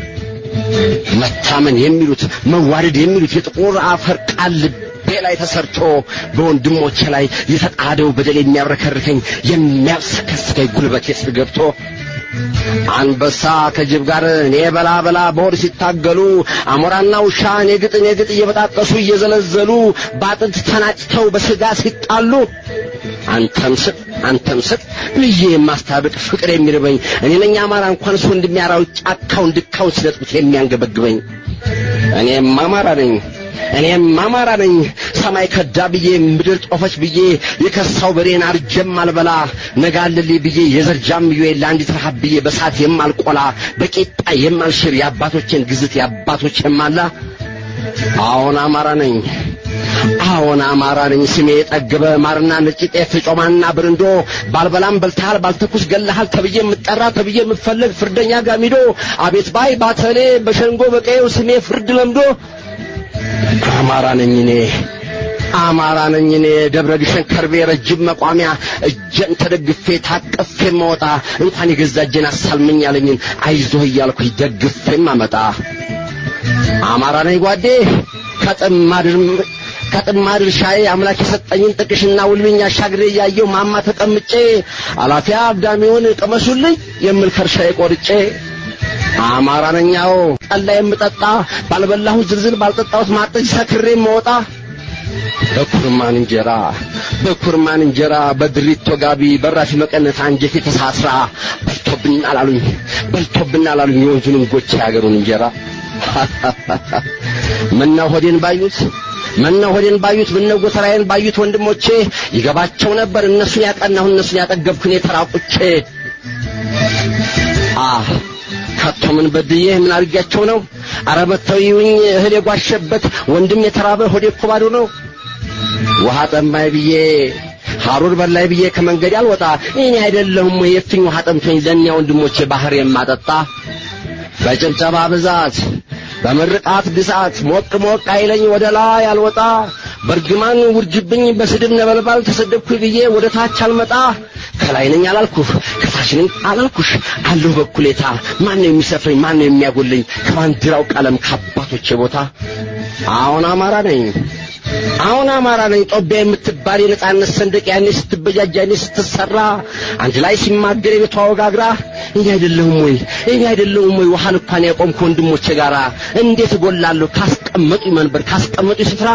መታመን የሚሉት መዋደድ የሚሉት የጥቁር አፈር ቃል ልቤ ላይ ተሰርቶ በወንድሞቼ ላይ የተጣደው በደል የሚያብረከርከኝ የሚያብሰከስከኝ ጉልበቴ ስር ገብቶ አንበሳ ከጅብ ጋር እኔ በላ በላ በሆድ ሲታገሉ አሞራና ውሻ እኔ ግጥ እኔ ግጥ እየበጣጠሱ እየዘለዘሉ በአጥንት ተናጭተው በስጋ ሲጣሉ አንተም ስጥ አንተም ስጥ ብዬ የማስታብቅ ፍቅር የሚርበኝ እኔ ነኝ አማራ እንኳን እሱ እንደሚያራው ጫካውን ድካውን ሲነጥቁት የሚያንገበግበኝ እኔም አማራ ነኝ እኔም አማራ ነኝ ሰማይ ከዳ ብዬ ምድር ጦፈች ብዬ የከሳው በሬን አርጀም አልበላ ነጋልልኝ ብዬ የዘር ጃምዮ ለአንዲት ረሃብ ብዬ በሳት የማልቆላ በቂጣ የማልሽር የአባቶቼን ግዝት የአባቶች የማላ አዎን አማራ ነኝ አዎን አማራ ነኝ ስሜ የጠገበ ማርና ነጭ ጤፍ ጮማና ብርንዶ ባልበላም በልተሃል ባልተኩስ ገለሃል ተብዬ የምጠራ ተብዬ የምፈለግ ፍርደኛ ጋሚዶ አቤት ባይ ባተሌ በሸንጎ በቀየው ስሜ ፍርድ ለምዶ አማራ ነኝ እኔ አማራ ነኝ እኔ ደብረ ግሸን ከርቤ ረጅም መቋሚያ እጀን ተደግፌ ታቀፌ መወጣ እንኳን የገዛ እጄን አሳልመኝ ያለኝን አይዞህ እያልኩኝ ደግፌም አመጣ አማራ ነኝ ጓዴ ከጥማድር ከጥማድር ሻዬ አምላክ የሰጠኝን ጥቅሽና ውልብኝ አሻግሬ እያየው ማማ ተቀምጬ አላፊያ አግዳሚውን ቅመሱልኝ የምል ከርሻዬ ቆርጬ አማራ ነኛው ጠላ የምጠጣ ባልበላሁት ዝልዝል ባልጠጣሁት ማጠጅ ሰክሬ መወጣ በኩርማን እንጀራ በኩርማን እንጀራ በድሪቶ ጋቢ በራፊ መቀነት አንጀቴ ተሳስራ በልቶብን አላሉኝ በልቶብን አላሉኝ የወንዙንም ጎቻ ያገሩን እንጀራ ምነው ሆዴን ባዩት ምነው ሆዴን ባዩት ምነው ጎተራዬን ባዩት ወንድሞቼ ይገባቸው ነበር እነሱን ያቀናሁ እነሱን ያጠገብኩን የተራቁቼ አህ ከቶ ምን በድዬ ምን አድርጊያቸው ነው? አረ መተው ይውኝ እህል የጓሸበት ወንድም የተራበ ሆዴ እኮ ባዶ ነው። ውሃ ጠማኝ ብዬ ሐሩር በላይ ብዬ ከመንገድ አልወጣ እኔ አይደለሁም ወይ የፍኝ ውሃ ጠምቶኝ ለእኛ ወንድሞቼ ባህር የማጠጣ በጭብጨባ ብዛት በምርቃት ግሳት ሞቅ ሞቅ አይለኝ ወደ ላይ አልወጣ በርግማን ውርጅብኝ በስድብ ነበልባል ተሰደብኩ ብዬ ወደ ታች አልመጣ ከላይ ነኝ አላልኩህ ከታች ነኝ አላልኩሽ አለሁ በኩሌታ ማን ነው የሚሰፍረኝ ማን ነው የሚያጎለኝ ከባንዲራው ቀለም ከአባቶቼ ቦታ አሁን አማራ ነኝ አሁን አማራ ነኝ ጦቢያ የምትባል የነጻነት ሰንደቅ ያኔ ስትበጃጅ ያኔ ስትሰራ አንድ ላይ ሲማገር የቤቷ ወጋግራ እኔ አይደለሁም ወይ እኔ አይደለሁም ወይ ውሃ እንኳን ያቆምኩ ወንድሞቼ ጋራ እንዴት እጎላለሁ ካስቀመጡ መንበር ካስቀመጡ ስፍራ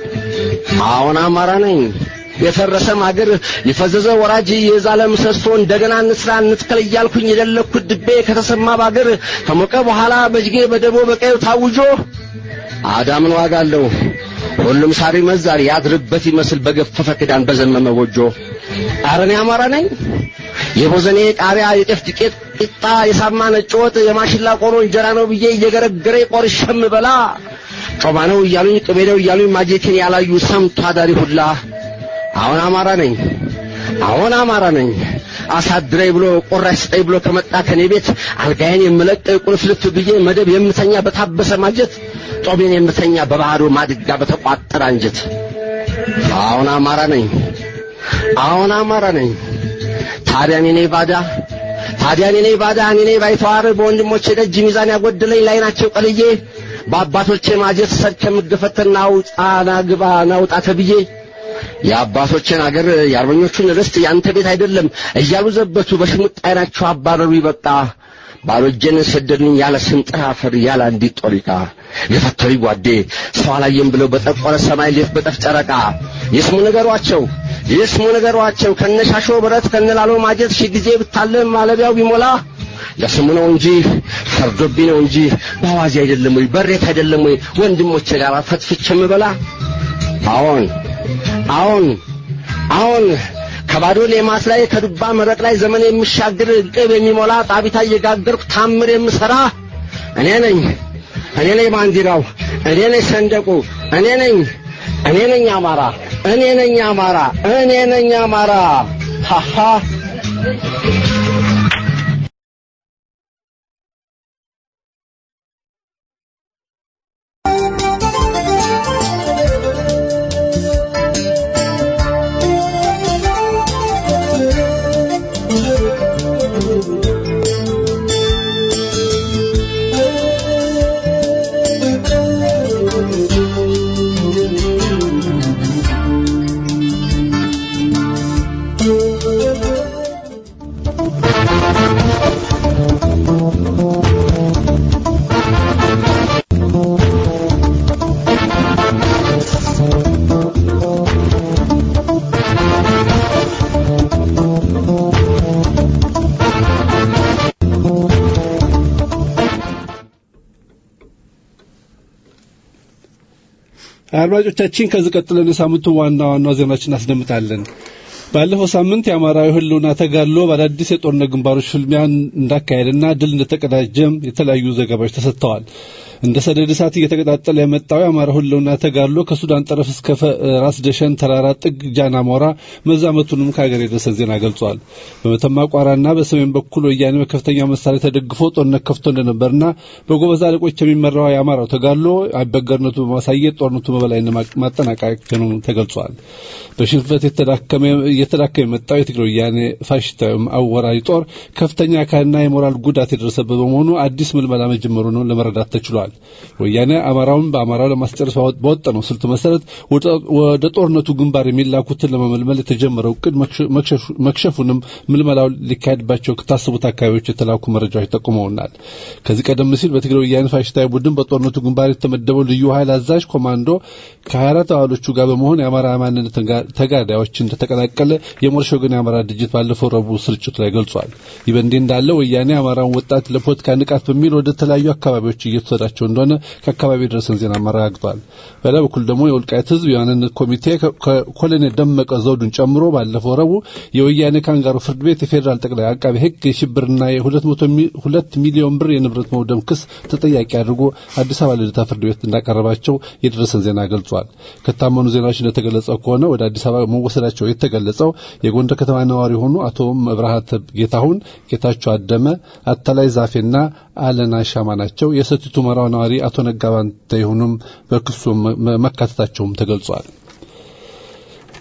አሁን አማራ ነኝ የፈረሰ ማገር የፈዘዘ ወራጅ የዛለ ምሰሶ እንደገና እንስራ እንትከል እያልኩኝ የደለኩት ድቤ ከተሰማ ባገር ከሞቀ በኋላ በጅጌ በደቦ በቀዩ ታውጆ አዳምን ዋጋ አለው ሁሉም ሳሪ መዛር ያድርበት ይመስል በገፈፈ ክዳን በዘመመ ጎጆ አረኔ አማራ ነኝ የቦዘኔ ቃሪያ የጤፍ ዱቄት ቂጣ የሳማ ነጭ ወጥ የማሽላ ቆሎ እንጀራ ነው ብዬ እየገረገረ ቆርሸም በላ ጮማ ነው እያሉኝ ቅቤ ነው እያሉኝ ማጀቴን ያላዩ ሰምቶ አዳሪ ሁላ አሁን አማራ ነኝ አሁን አማራ ነኝ አሳድረኝ ብሎ ቆራሽ ስጠኝ ብሎ ከመጣ ከኔ ቤት አልጋዬን የምለቅ ቁልፍልፍ ብዬ መደብ የምተኛ በታበሰ ማጀት ጦቤን የምተኛ በባህዶ ማድጋ በተቋጠረ አንጀት አሁን አማራ ነኝ አሁን አማራ ነኝ ታዲያ እኔ ነኝ ባዳ ታዲያ እኔ ነኝ ባዳ እኔ ነኝ ባይተዋር በወንድሞቼ ደጅ ሚዛን ያጎደለኝ ላይ ናቸው ቀልዬ በአባቶቼ ማጀት ሰድ ከምገፈተና ውጣና ግባ ናውጣ ተብዬ የአባቶችን አገር የአርበኞቹን ርስት ያንተ ቤት አይደለም እያሉ ዘበቱ በሽሙጥ አይናቸው አባረሩ ይበቃ ባዶ እጄን ሰደዱኝ ያለ ስንጥር አፈር ያለ አንዲት ጦሪቃ የፈተሪ ጓዴ ሰው አላየም ብለው በጠቆረ ሰማይ ሌት በጠፍ ጨረቃ ይስሙ ነገሯቸው ይስሙ ነገሯቸው ከነሻሾ ብረት ከነላሎ ማጀት ሺህ ጊዜ ብታለም ማለቢያው ቢሞላ ለስሙ ነው እንጂ ፈርዶብኝ ነው እንጂ በአዋዜ አይደለም ወይ በሬት አይደለም ወይ ወንድሞቼ ጋር ፈትፍቼ ምበላ አዎን አሁን አሁን ከባዶ ሌማት ላይ ከዱባ መረቅ ላይ ዘመን የሚሻግር ቅብ የሚሞላ ጣቢታ እየጋገርኩ ታምር የምሰራ እኔ ነኝ እኔ ነኝ ባንዲራው እኔ ነኝ ሰንደቁ እኔ ነኝ እኔ ነኝ አማራ እኔ ነኝ አማራ እኔ ነኝ አማራ ሃሃ አድማጮቻችን ከዚህ ቀጥለን የሳምንቱ ዋና ዋና ዜናዎችን እናስደምጣለን። ባለፈው ሳምንት የአማራዊ ህልውና ተጋድሎ በአዳዲስ የጦርነት ግንባሮች ፍልሚያ እንዳካሄድና ድል እንደተቀዳጀም የተለያዩ ዘገባዎች ተሰጥተዋል። እንደ ሰደድ እሳት እየተቀጣጠለ የመጣው የአማራ ህልውና ተጋድሎ ከሱዳን ጠረፍ እስከ ራስ ደሸን ተራራ ጥግ ጃና ሞራ መዛመቱንም ከሀገር የደረሰ ዜና ገልጿል። በመተማ ቋራና በሰሜን በኩል ወያኔ በከፍተኛ መሳሪያ ተደግፎ ጦርነት ከፍቶ እንደነበርና በጎበዝ አለቆች የሚመራው የአማራው ተጋድሎ አይበገርነቱ በማሳየት ጦርነቱ በበላይነት ማጠናቀቁ ተገልጿል። በሽንፈት እየተዳከመ የመጣው የትግራይ ወያኔ ፋሽስታዊ አወራሪ ጦር ከፍተኛ አካልና የሞራል ጉዳት የደረሰበት በመሆኑ አዲስ ምልመላ መጀመሩ ነው ለመረዳት ተችሏል። ወያኔ አማራውን በአማራው ለማስጨረስ በወጠነው ስልት መሰረት ወደ ጦርነቱ ግንባር የሚላኩትን ለመመልመል የተጀመረው እቅድ መክሸፉንም ምልመላው ሊካሄድባቸው ከታሰቡት አካባቢዎች የተላኩ መረጃዎች ጠቁመውናል። ከዚህ ቀደም ሲል በትግራይ ወያኔ ፋሽስታዊ ቡድን በጦርነቱ ግንባር የተመደበው ልዩ ኃይል አዛዥ ኮማንዶ ከ24 አባሎቹ ጋር በመሆን የአማራ ማንነት ተጋዳዮች እንደተቀላቀለ የሞርሽ ወገን የአማራ ድርጅት ባለፈው ረቡዕ ስርጭቱ ላይ ገልጿል። ይህ በእንዲህ እንዳለ ወያኔ አማራውን ወጣት ለፖለቲካ ንቃት በሚል ወደ ተለያዩ አካባቢዎች እየተወሰዳቸው እንደሆነ ከአካባቢ የደረሰን ዜና አረጋግጧል። በሌላ በኩል ደግሞ የወልቃይት ሕዝብ የማንነት ኮሚቴ ኮሎኔል ደመቀ ዘውዱን ጨምሮ ባለፈው ረቡዕ የወያኔ ካንጋሩ ፍርድ ቤት የፌዴራል ጠቅላይ አቃቢ ሕግ የሽብርና የሁለት ሚሊዮን ብር የንብረት መውደም ክስ ተጠያቂ አድርጎ አዲስ አበባ ልደታ ፍርድ ቤት እንዳቀረባቸው የደረሰን ዜና ገልጿል። ከታመኑ ዜናዎች እንደተገለጸው ከሆነ ወደ አዲስ አበባ መወሰዳቸው የተገለጸው የጎንደር ከተማ ነዋሪ የሆኑ አቶ መብርሃት ጌታሁን፣ ጌታቸው አደመ፣ አታላይ ዛፌና አለና ሻማ ናቸው። የሰቲት ሁመራው ነዋሪ አቶ ነጋባንተ ይሁኑም በክሱ መካተታቸውም ተገልጿል።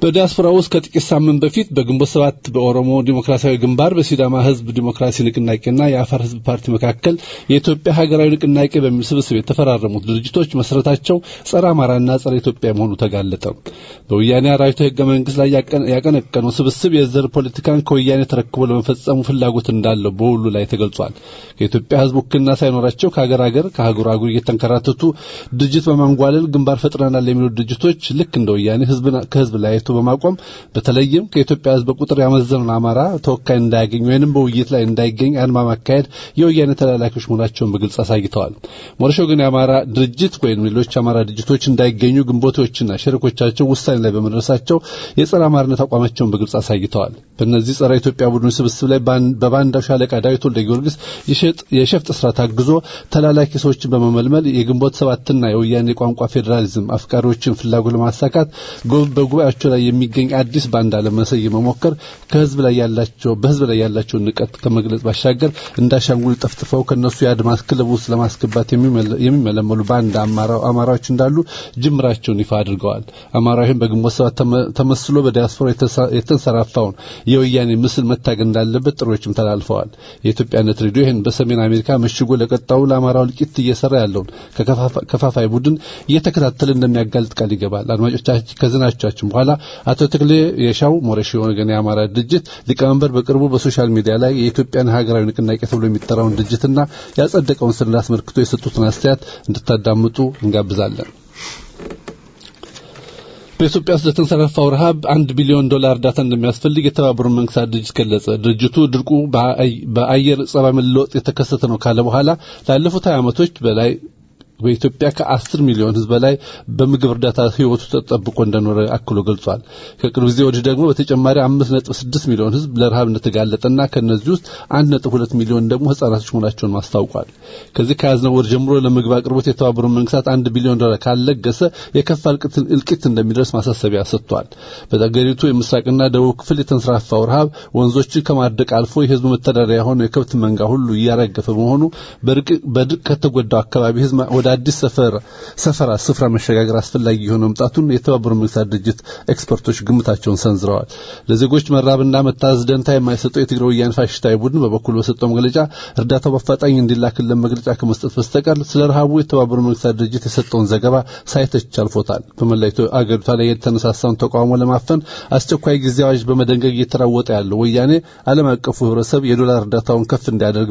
በዲያስፖራ ውስጥ ከጥቂት ሳምንት በፊት በግንቦት ሰባት በኦሮሞ ዲሞክራሲያዊ ግንባር በሲዳማ ህዝብ ዲሞክራሲ ንቅናቄና የአፋር ህዝብ ፓርቲ መካከል የኢትዮጵያ ሀገራዊ ንቅናቄ በሚል ስብስብ የተፈራረሙት ድርጅቶች መሰረታቸው ጸረ አማራና ጸረ ኢትዮጵያ መሆኑ ተጋለጠ። በወያኔ አራዊቱ ህገ መንግስት ላይ ያቀነቀነው ስብስብ የዘር ፖለቲካን ከወያኔ ተረክቦ ለመፈጸሙ ፍላጎት እንዳለው በሁሉ ላይ ተገልጿል። ከኢትዮጵያ ህዝብ ውክልና ሳይኖራቸው ከሀገር ሀገር ከአህጉር አህጉር እየተንከራተቱ ድርጅት በማንጓለል ግንባር ፈጥረናል የሚሉ ድርጅቶች ልክ እንደ ወያኔ ህዝብን ከህዝብ ለያይቶ በማቆም በተለይም ከኢትዮጵያ ህዝብ በቁጥር ያመዘነውን አማራ ተወካይ እንዳያገኝ ወይንም በውይይት ላይ እንዳይገኝ አድማ ማካሄድ የወያኔ ተላላኪዎች መሆናቸውን በግልጽ አሳይተዋል። ሞረሾ ግን የአማራ ድርጅት ወይም ሌሎች አማራ ድርጅቶች እንዳይገኙ ግንቦቶችና ሸሪኮቻቸው ውሳኔ ላይ በመድረሳቸው የጸረ አማርነት አቋማቸውን በግልጽ አሳይተዋል። በእነዚህ ጸረ ኢትዮጵያ ቡድን ስብስብ ላይ በባንዳው ሻለቃ ዳዊት ወልደ ጊዮርጊስ የሸፍጥ ስራ ታግዞ ተላላኪ ሰዎችን በመመልመል የግንቦት ሰባትና የወያኔ ቋንቋ ፌዴራሊዝም አፍቃሪዎችን ፍላጎት ለማሳካት በጉባኤያቸው ላይ የሚገኝ አዲስ ባንዳ ለመሰየም መሞከር ከህዝብ ላይ ያላቸው በህዝብ ላይ ያላቸውን ንቀት ከመግለጽ ባሻገር እንዳሻንጉል ጠፍጥፈው ከነሱ የአድማስ ክለብ ውስጥ ለማስገባት የሚመለመሉ ባንዳ አማራዎች እንዳሉ ጅምራቸውን ይፋ አድርገዋል። አማራዊም በግንቦት ሰባት ተመስሎ በዲያስፖራ የተንሰራፋውን የወያኔ ምስል መታገል እንዳለበት ጥሪዎችም ተላልፈዋል። የኢትዮጵያነት ሬዲዮ ይህን በሰሜን አሜሪካ መሽጎ ለቀጣው ለአማራው እልቂት እየሰራ ያለውን ከከፋፋይ ቡድን እየተከታተለ እንደሚያጋልጥ ቃል ይገባል። አድማጮቻችን ከዝናቻችን በኋላ አቶ ተክሌ የሻው ሞረሽ ወገን የአማራ ድርጅት ሊቀመንበር በቅርቡ በሶሻል ሚዲያ ላይ የኢትዮጵያን ሀገራዊ ንቅናቄ ተብሎ የሚጠራውን ድርጅትና ያጸደቀውን ሰነድ አስመልክቶ የሰጡትን አስተያየት እንድታዳምጡ እንጋብዛለን። በኢትዮጵያ ውስጥ ለተንሰራፋው ረሃብ አንድ ቢሊዮን ዶላር እርዳታ እንደሚያስፈልግ የተባበሩት መንግስታት ድርጅት ገለጸ። ድርጅቱ ድርቁ በአየር ጸባይ መለወጥ የተከሰተ ነው ካለ በኋላ ላለፉት ሀያ ዓመቶች በላይ በኢትዮጵያ ከአስር ሚሊዮን ህዝብ በላይ በምግብ እርዳታ ህይወቱ ተጠብቆ እንደኖረ አክሎ ገልጿል። ከቅርብ ጊዜ ወዲህ ደግሞ በተጨማሪ አምስት ነጥብ ስድስት ሚሊዮን ህዝብ ለረሃብ እንደተጋለጠና ከእነዚህ ውስጥ አንድ ነጥብ ሁለት ሚሊዮን ደግሞ ህጻናቶች መሆናቸውን ማስታውቋል። ከዚህ ከያዝነው ወር ጀምሮ ለምግብ አቅርቦት የተባበሩት መንግስታት አንድ ቢሊዮን ዶላር ካለገሰ የከፋ እልቂት እንደሚደርስ ማሳሰቢያ ሰጥቷል። በአገሪቱ የምስራቅና ደቡብ ክፍል የተንሰራፋው ረሃብ ወንዞችን ከማድረቅ አልፎ የህዝቡ መተዳደሪያ የሆነው የከብት መንጋ ሁሉ እያረገፈ በመሆኑ በድርቅ ከተጎዳው አካባቢ ህዝብ ወደ አዲስ ሰፈር ሰፈራ ስፍራ መሸጋገር አስፈላጊ የሆነ መምጣቱን የተባበሩት መንግስታት ድርጅት ኤክስፐርቶች ግምታቸውን ሰንዝረዋል። ለዜጎች መራብና መታዘዝ ደንታ የማይሰጠው የትግራይ ወያኔ ፋሽስታዊ ቡድን በበኩሉ በሰጠው መግለጫ እርዳታው በአፋጣኝ እንዲላክልን መግለጫ ከመስጠት በስተቀር ስለ ረሃቡ የተባበሩት መንግስታት ድርጅት የሰጠውን ዘገባ ሳይተች አልፎታል። በመላው አገሪቷ ላይ የተነሳሳውን ተቃውሞ ለማፈን አስቸኳይ ጊዜ አዋጅ በመደንገግ እየተራወጠ ያለው ወያኔ ዓለም አቀፉ ህብረተሰብ የዶላር እርዳታውን ከፍ እንዲያደርግ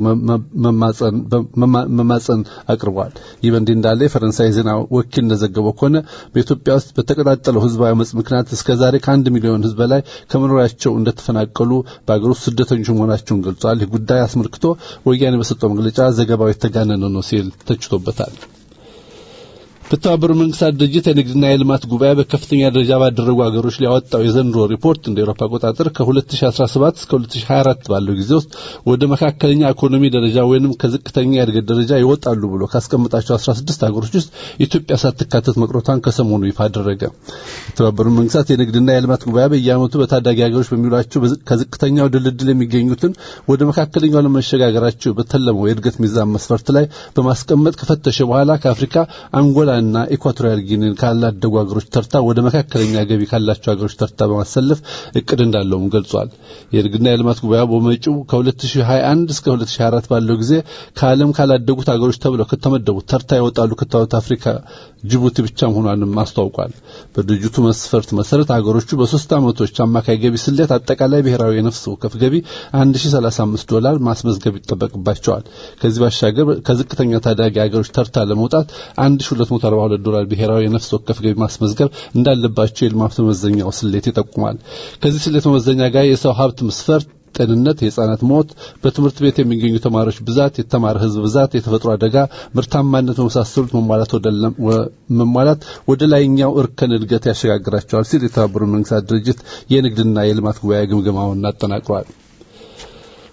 መማጸን አቅርቧል። ይህ በእንዲህ እንዳለ የፈረንሳይ ዜና ወኪል እንደዘገበው ከሆነ በኢትዮጵያ ውስጥ በተቀጣጠለው ህዝባዊ አመጽ ምክንያት እስከ ዛሬ ከአንድ ሚሊዮን ህዝብ በላይ ከመኖሪያቸው እንደተፈናቀሉ በአገር ውስጥ ስደተኞች መሆናቸውን ገልጿል። ይህ ጉዳይ አስመልክቶ ወያኔ በሰጠው መግለጫ ዘገባው የተጋነነ ነው ሲል ተችቶበታል። በተባበሩት መንግስታት ድርጅት የንግድና የልማት ጉባኤ በከፍተኛ ደረጃ ባደረጉ ሀገሮች ላይ ያወጣው የዘንድሮ ሪፖርት እንደ ኤሮፓ አቆጣጠር ከ2017 እስከ 2024 ባለው ጊዜ ውስጥ ወደ መካከለኛ ኢኮኖሚ ደረጃ ወይንም ከዝቅተኛ የእድገት ደረጃ ይወጣሉ ብሎ ካስቀመጣቸው 16 ሀገሮች ውስጥ ኢትዮጵያ ሳትካተት መቅረቷን ከሰሞኑ ይፋ አደረገ። የተባበሩት መንግስታት የንግድና የልማት ጉባኤ በየዓመቱ በታዳጊ ሀገሮች በሚውላቸው ከዝቅተኛው ድልድል የሚገኙትን ወደ መካከለኛው ለመሸጋገራቸው በተለመው የእድገት ሚዛን መስፈርት ላይ በማስቀመጥ ከፈተሸ በኋላ ከአፍሪካ አንጎላ እና ኢኳቶሪያል ጊኒን ካላደጉ ሀገሮች ተርታ ወደ መካከለኛ ገቢ ካላቸው ሀገሮች ተርታ በማሰለፍ እቅድ እንዳለውም ገልጿል። የንግድና የልማት ጉባኤ በመጪው ከ2021 እስከ 2024 ባለው ጊዜ ከዓለም ካላደጉት ሀገሮች ተብለው ከተመደቡት ተርታ ይወጣሉ ከተባሉት አፍሪካ ጅቡቲ ብቻ መሆኗንም አስታውቋል። በድርጅቱ መስፈርት መሰረት ሀገሮቹ በሶስት ዓመቶች አማካይ ገቢ ስሌት አጠቃላይ ብሔራዊ የነፍስ ወከፍ ገቢ 1035 ዶላር ማስመዝገብ ይጠበቅባቸዋል። ከዚህ ባሻገር ከዝቅተኛ ታዳጊ ሀገሮች ተርታ ለመውጣት 1242 ዶላር ብሔራዊ የነፍስ ወከፍ ገቢ ማስመዝገብ እንዳለባቸው የልማት መመዘኛው ስሌት ይጠቁማል። ከዚህ ስሌት መመዘኛ ጋር የሰው ሀብት መስፈርት ጤንነት፣ የህፃናት ሞት፣ በትምህርት ቤት የሚገኙ ተማሪዎች ብዛት፣ የተማረ ህዝብ ብዛት፣ የተፈጥሮ አደጋ፣ ምርታማነት በመሳሰሉት መሟላት ወደ መሟላት ወደ ላይኛው እርከን እድገት ያሸጋግራቸዋል ሲል የተባበሩት መንግስታት ድርጅት የንግድና የልማት ጉባኤ ግምገማውን አጠናቅሯል።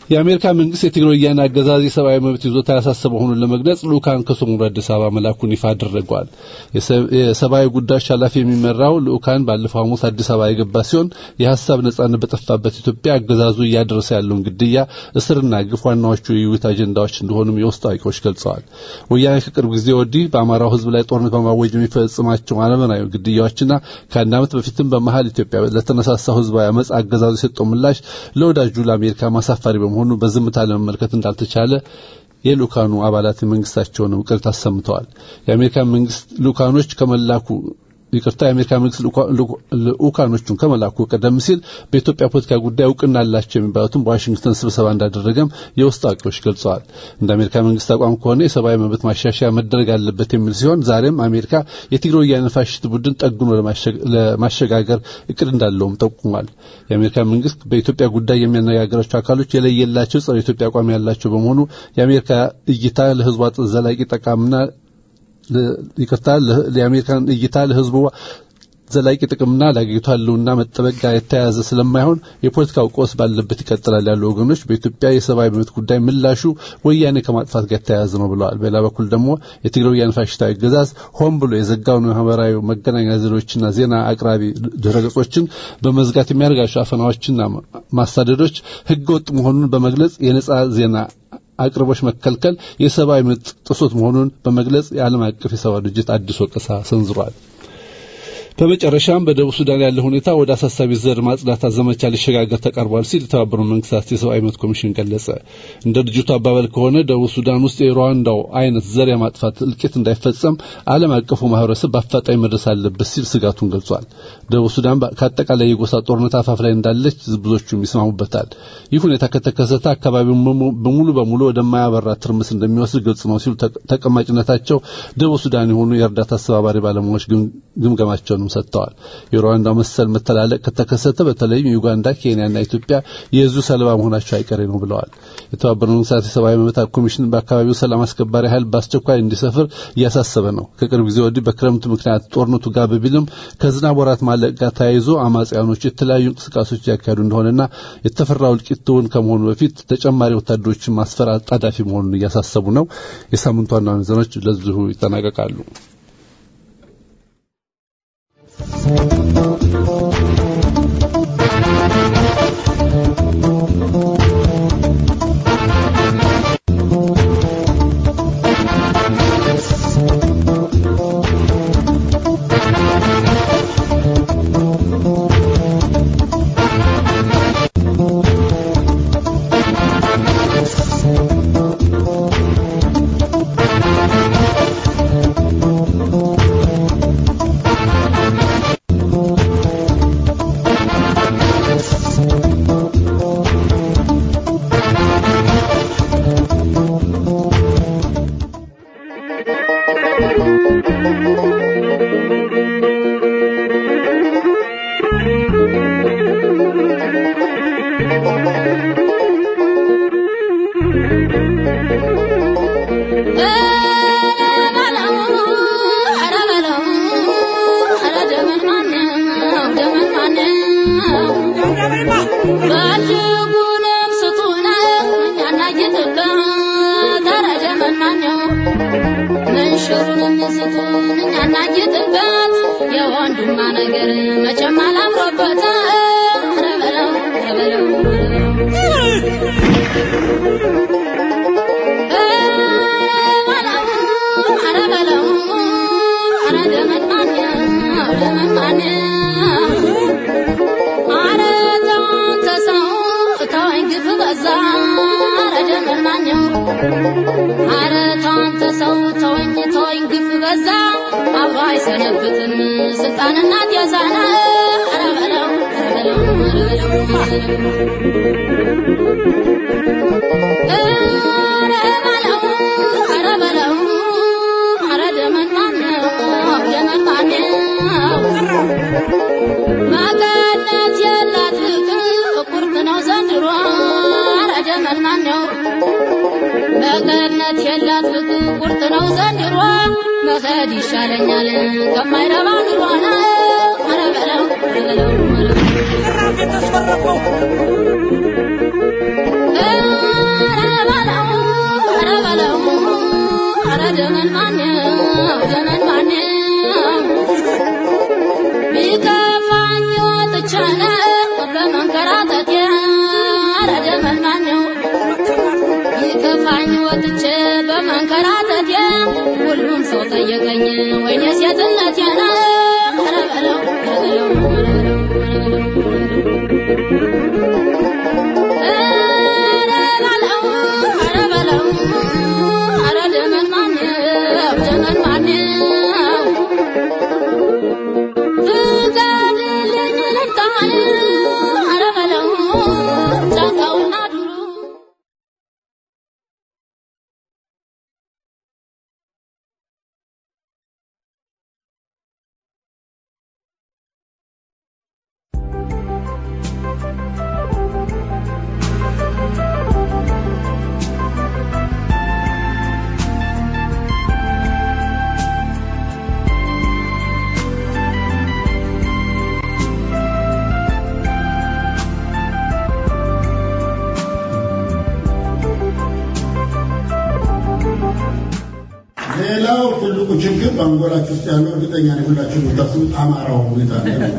የአሜሪካ መንግስት የትግራይ ወያነ አገዛዝ የሰብአዊ መብት ይዞታ ያሳሰበ መሆኑን ለመግለጽ ልኡካን ከሶማሌ አዲስ አበባ መላኩን ይፋ አድርገዋል። የሰብአዊ ጉዳዮች ኃላፊ የሚመራው ልኡካን ባለፈው ሐሙስ አዲስ አበባ የገባ ሲሆን የሀሳብ ነጻነት በጠፋበት ኢትዮጵያ አገዛዙ እያደረሰ ያለውን ግድያ፣ እስርና ግፍ ዋናዎቹ የውይይት አጀንዳዎች እንደሆኑም የውስጥ አዋቂዎች ገልጸዋል። ወያኔ ከቅርብ ጊዜ ወዲህ በአማራው ህዝብ ላይ ጦርነት በማወጅ የሚፈጽማቸው አለመናዊ ግድያዎችና ከአንድ ዓመት በፊትም በመሀል ኢትዮጵያ ለተነሳሳው ህዝባዊ አመፅ አገዛዙ የሰጠው ምላሽ ለወዳጁ ለአሜሪካ ማሳፋሪ በመሆኑ በዝምታ ለመመልከት እንዳልተቻለ የልኡካኑ አባላት የመንግስታቸውን ቅርት አሰምተዋል። የአሜሪካ መንግስት ልኡካኖች ከመላኩ ይቅርታ የአሜሪካ መንግስት ልኡካኖቹን ከመላኩ ቀደም ሲል በኢትዮጵያ ፖለቲካ ጉዳይ እውቅና አላቸው የሚባሉትን በዋሽንግተን ስብሰባ እንዳደረገም የውስጥ አዋቂዎች ገልጸዋል። እንደ አሜሪካ መንግስት አቋም ከሆነ የሰብአዊ መብት ማሻሻያ መደረግ አለበት የሚል ሲሆን ዛሬም አሜሪካ የትግራይ ወያነ ፋሽስት ቡድን ጠግኖ ለማሸጋገር እቅድ እንዳለውም ጠቁሟል። የአሜሪካ መንግስት በኢትዮጵያ ጉዳይ የሚያነጋገራቸው አካሎች የለየላቸው ጸረ ኢትዮጵያ አቋም ያላቸው በመሆኑ የአሜሪካ እይታ ለህዝቧ ዘላቂ ጠቃምና ይቅርታ የአሜሪካን እይታ ለህዝቡ ዘላቂ ጥቅምና ለአገሪቱ ህልውና መጠበቅ ጋር የተያያዘ ስለማይሆን የፖለቲካው ቀውስ ባለበት ይቀጥላል ያሉ ወገኖች በኢትዮጵያ የሰብአዊ መብት ጉዳይ ምላሹ ወያኔ ከማጥፋት ጋር የተያያዘ ነው ብለዋል። በሌላ በኩል ደግሞ የትግራይ ወያኔ ፋሽስታዊ አገዛዝ ሆን ብሎ የዘጋውን ማህበራዊ መገናኛ ዘዴዎችና ዜና አቅራቢ ድረገጾችን በመዝጋት የሚያደርጋቸው አፈናዎችና ማሳደዶች ህገወጥ መሆኑን በመግለጽ የነጻ ዜና አቅርቦች መከልከል የሰብአዊ መብት ጥሶት መሆኑን በመግለጽ የዓለም አቀፍ የሰብአዊ ድርጅት አዲስ ወቀሳ ሰንዝሯል። በመጨረሻም በደቡብ ሱዳን ያለው ሁኔታ ወደ አሳሳቢ ዘር ማጽዳት ዘመቻ ሊሸጋገር ተቃርቧል ሲል የተባበሩት መንግስታት የሰብአዊ መብት ኮሚሽን ገለጸ። እንደ ድርጅቱ አባባል ከሆነ ደቡብ ሱዳን ውስጥ የሩዋንዳው አይነት ዘር የማጥፋት እልቂት እንዳይፈጸም ዓለም አቀፉ ማህበረሰብ በአፋጣኝ መድረስ አለበት ሲል ስጋቱን ገልጿል። ደቡብ ሱዳን ከአጠቃላይ የጎሳ ጦርነት አፋፍ ላይ እንዳለች ብዙዎቹም ይስማሙበታል። ይህ ሁኔታ ከተከሰተ አካባቢውን በሙሉ በሙሉ ወደማያበራ ትርምስ እንደሚወስድ ግልጽ ነው ሲሉ ተቀማጭነታቸው ደቡብ ሱዳን የሆኑ የእርዳታ አስተባባሪ ባለሙያዎች ግምገማቸውን ሰጥተዋል። የሩዋንዳ መሰል መተላለቅ ከተከሰተ በተለይም ዩጋንዳ፣ ኬንያና ኢትዮጵያ የዙ ሰለባ መሆናቸው አይቀሬ ነው ብለዋል። የተባበሩት መንግስታት የሰብአዊ መብት ኮሚሽን በአካባቢው ሰላም አስከባሪ ኃይል በአስቸኳይ እንዲሰፍር እያሳሰበ ነው። ከቅርብ ጊዜ ወዲህ በክረምቱ ምክንያት ጦርነቱ ጋብ ቢልም ከዝናብ ወራት ማለቅ ጋር ተያይዞ አማጽያኖች የተለያዩ እንቅስቃሴዎች እያካሄዱ እንደሆነና የተፈራው እልቂት እውን ከመሆኑ በፊት ተጨማሪ ወታደሮችን ማስፈር አጣዳፊ መሆኑን እያሳሰቡ ነው። የሳምንቱ ዋና ዋና ዜናዎች ለዚሁ ይጠናቀቃሉ። መቀነት የላት ፍቅር ቁርጥ ነው ዘንድሮ መኸድ ይሻለኛል ከማይረባ ኑሮና ኧረ በለው ኧረ በለው ኧረ በለው ሌላው ትልቁ ችግር በአንጎላችሁ ውስጥ ያለው እርግጠኛ ነኝ ሁላችሁ የምታስቡት አማራው ሁኔታ ነው።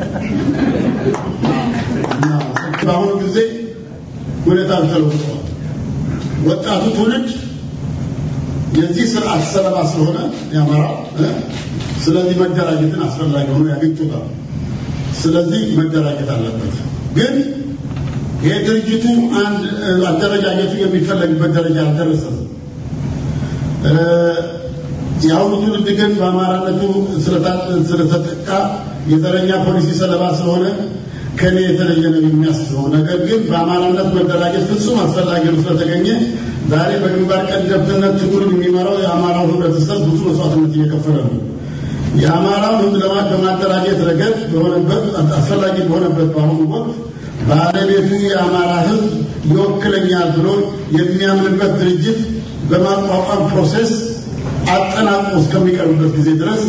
እና በአሁኑ ጊዜ ሁኔታው ተለውጧል። ወጣቱ ትውልድ የዚህ ስርዓት ሰለባ ስለሆነ የአማራው እ፣ ስለዚህ መደራጀትን አስፈላጊ ሆኖ ያገኙታል። ስለዚህ መደራጀት አለበት። ግን ይሄ ድርጅቱ አንድ እ፣ አደረጃጀቱ የሚፈለግበት ደረጃ አልደረሰም። እ፣ የአሁኑ ትውልድ ግን በአማራነቱ ስለታ- ስለተጠቃ የዘረኛ ፖሊሲ ሰለባ ስለሆነ ከኔ የተለየ ነው የሚያስበው። ነገር ግን በአማራነት መደራጀት ፍጹም አስፈላጊ ነው ስለተገኘ ዛሬ በግንባር ቀደምትነት ትግሉን የሚመራው የአማራው ህብረተሰብ ብዙ መስዋዕትነት እየከፈለ ነው። የአማራው ህዝብ ለማ- በማደራጀት ረገድ በሆነበት አስፈላጊ በሆነበት በአሁኑ ወቅት ባለቤቱ የአማራ ህዝብ ይወክለኛል ብሎ የሚያምንበት ድርጅት በማቋቋም ፕሮሴስ አጠናቆ እስከሚቀርብበት ጊዜ ድረስ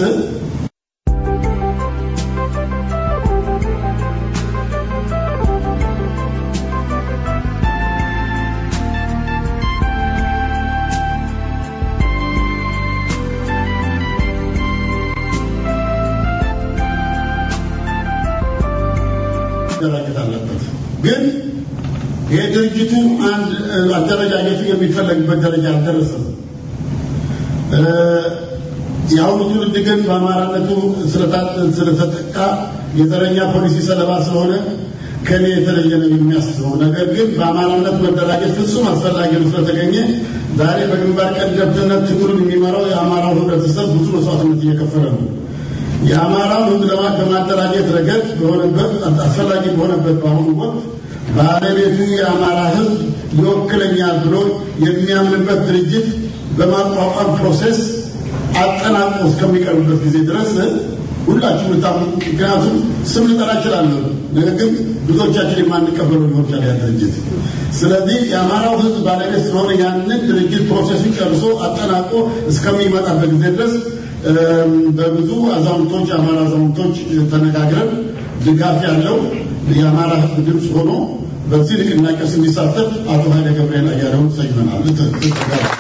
መደራጀት አለበት። ግን ይሄ ድርጅቱ አንድ እ፣ አደረጃጀቱ የሚፈለግበት ደረጃ አልደረሰም። እ፣ የአሁኑ ትውልድ ግን በአማራነቱ ስለታ- ስለተጠቃ የዘረኛ ፖሊሲ ሰለባ ስለሆነ ከኔ የተለየ ነው የሚያስበው። ነገር ግን በአማራነት መደራጀት ፍጹም አስፈላጊ ነው ስለተገኘ ዛሬ በግንባር ቀደምትነት ትግሉን የሚመራው የአማራው ህብረተሰብ ብዙ መስዋዕትነት እየከፈለ ነው። የአማራው ህዝብ ለማ- በማደራጀት ረገድ በሆነበት አስፈላጊ በሆነበት በአሁኑ ወቅት ባለቤቱ የአማራ ህዝብ ይወክለኛል ብሎ የሚያምንበት ድርጅት በማቋቋም ፕሮሴስ አጠናቆ እስከሚቀርብበት ጊዜ ድረስ ሁላችሁ ምታሙ። ምክንያቱም ስም ልጠራ እችላለሁ፣ ነገር ግን ብዙዎቻችን የማንቀበለው ሊሆን ይችላል ያ ድርጅት። ስለዚህ የአማራው ህዝብ ባለቤት ስለሆነ ያንን ድርጅት ፕሮሴሱን ጨርሶ አጠናቆ እስከሚመጣበት ጊዜ ድረስ እም፣ በብዙ አዛውንቶች የአማራ አዛውንቶች ተነጋግረን ድጋፍ ያለው የአማራ ህዝብ ድምፅ ሆኖ በዚህ ንቅናቄ ውስጥ እንዲሳተፍ አቶ ኃይለ ገብርኤል አያሌውን ሰይመናል። ት- ት-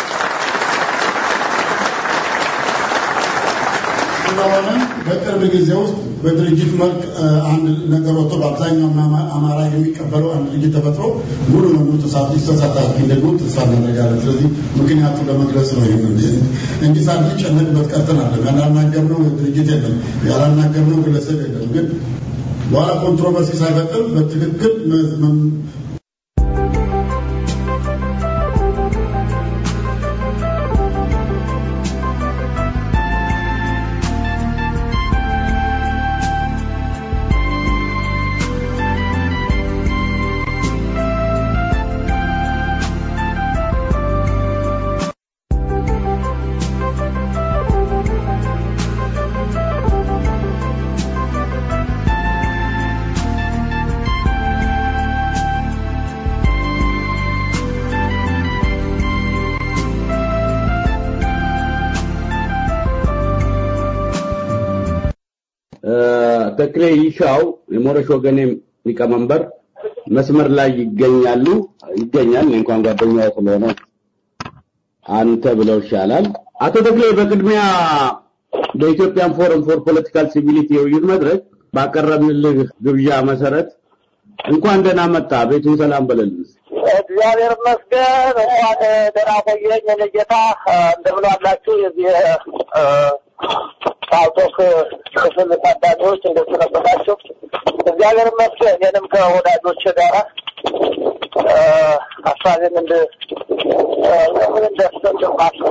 ስለሆነ በቅርብ ጊዜ ውስጥ በድርጅት መልክ እ፣ አንድ ነገር ወጥቶ በአብዛኛው አማ- አማራ የሚቀበለው አንድ ድርጅት ተፈጥሮ ሙሉ ለሙሉ ተሳትፎ ይሳተፋል ደግሞ ተስፋ እናደርጋለን። ስለዚህ ምክንያቱ ለመግለጽ ነው ይህን እንጂ ሳንጨነቅበት ቀርተን አለ ያላናገርነው ድርጅት የለም፣ ያላናገርነው ግለሰብ የለም። ግን በኋላ ኮንትሮቨርሲ ሳይፈጥር በትክክል መ- መ- ተክሌ ይሻው የሞረሽ ወገኔ ሊቀመንበር መስመር ላይ ይገኛሉ ይገኛል። እኔ እንኳን ጓደኛው ስለሆነ አንተ ብለው ይሻላል። አቶ ተክሌ በቅድሚያ በኢትዮጵያን ፎረም ፎር ፖለቲካል ሲቪሊቲ የውይይት መድረክ ባቀረብንልህ ግብዣ መሰረት እንኳን ደህና መጣ፣ ቤቱን ሰላም በለልን። እግዚአብሔር ይመስገን። እንኳን ደህና ቆየኝ። የኔ ጌታ እንደምን አላችሁ? የዚህ እ፣ ፓልቶክ ክፍል ታዳሚዎች እንደሱ ነበራችሁ? እግዚአብሔር ይመስገን። እኔንም ከወዳጆች ጋራ እ፣ ሀሳቤን እንድ እ፣ ለምን እንደስማችሁ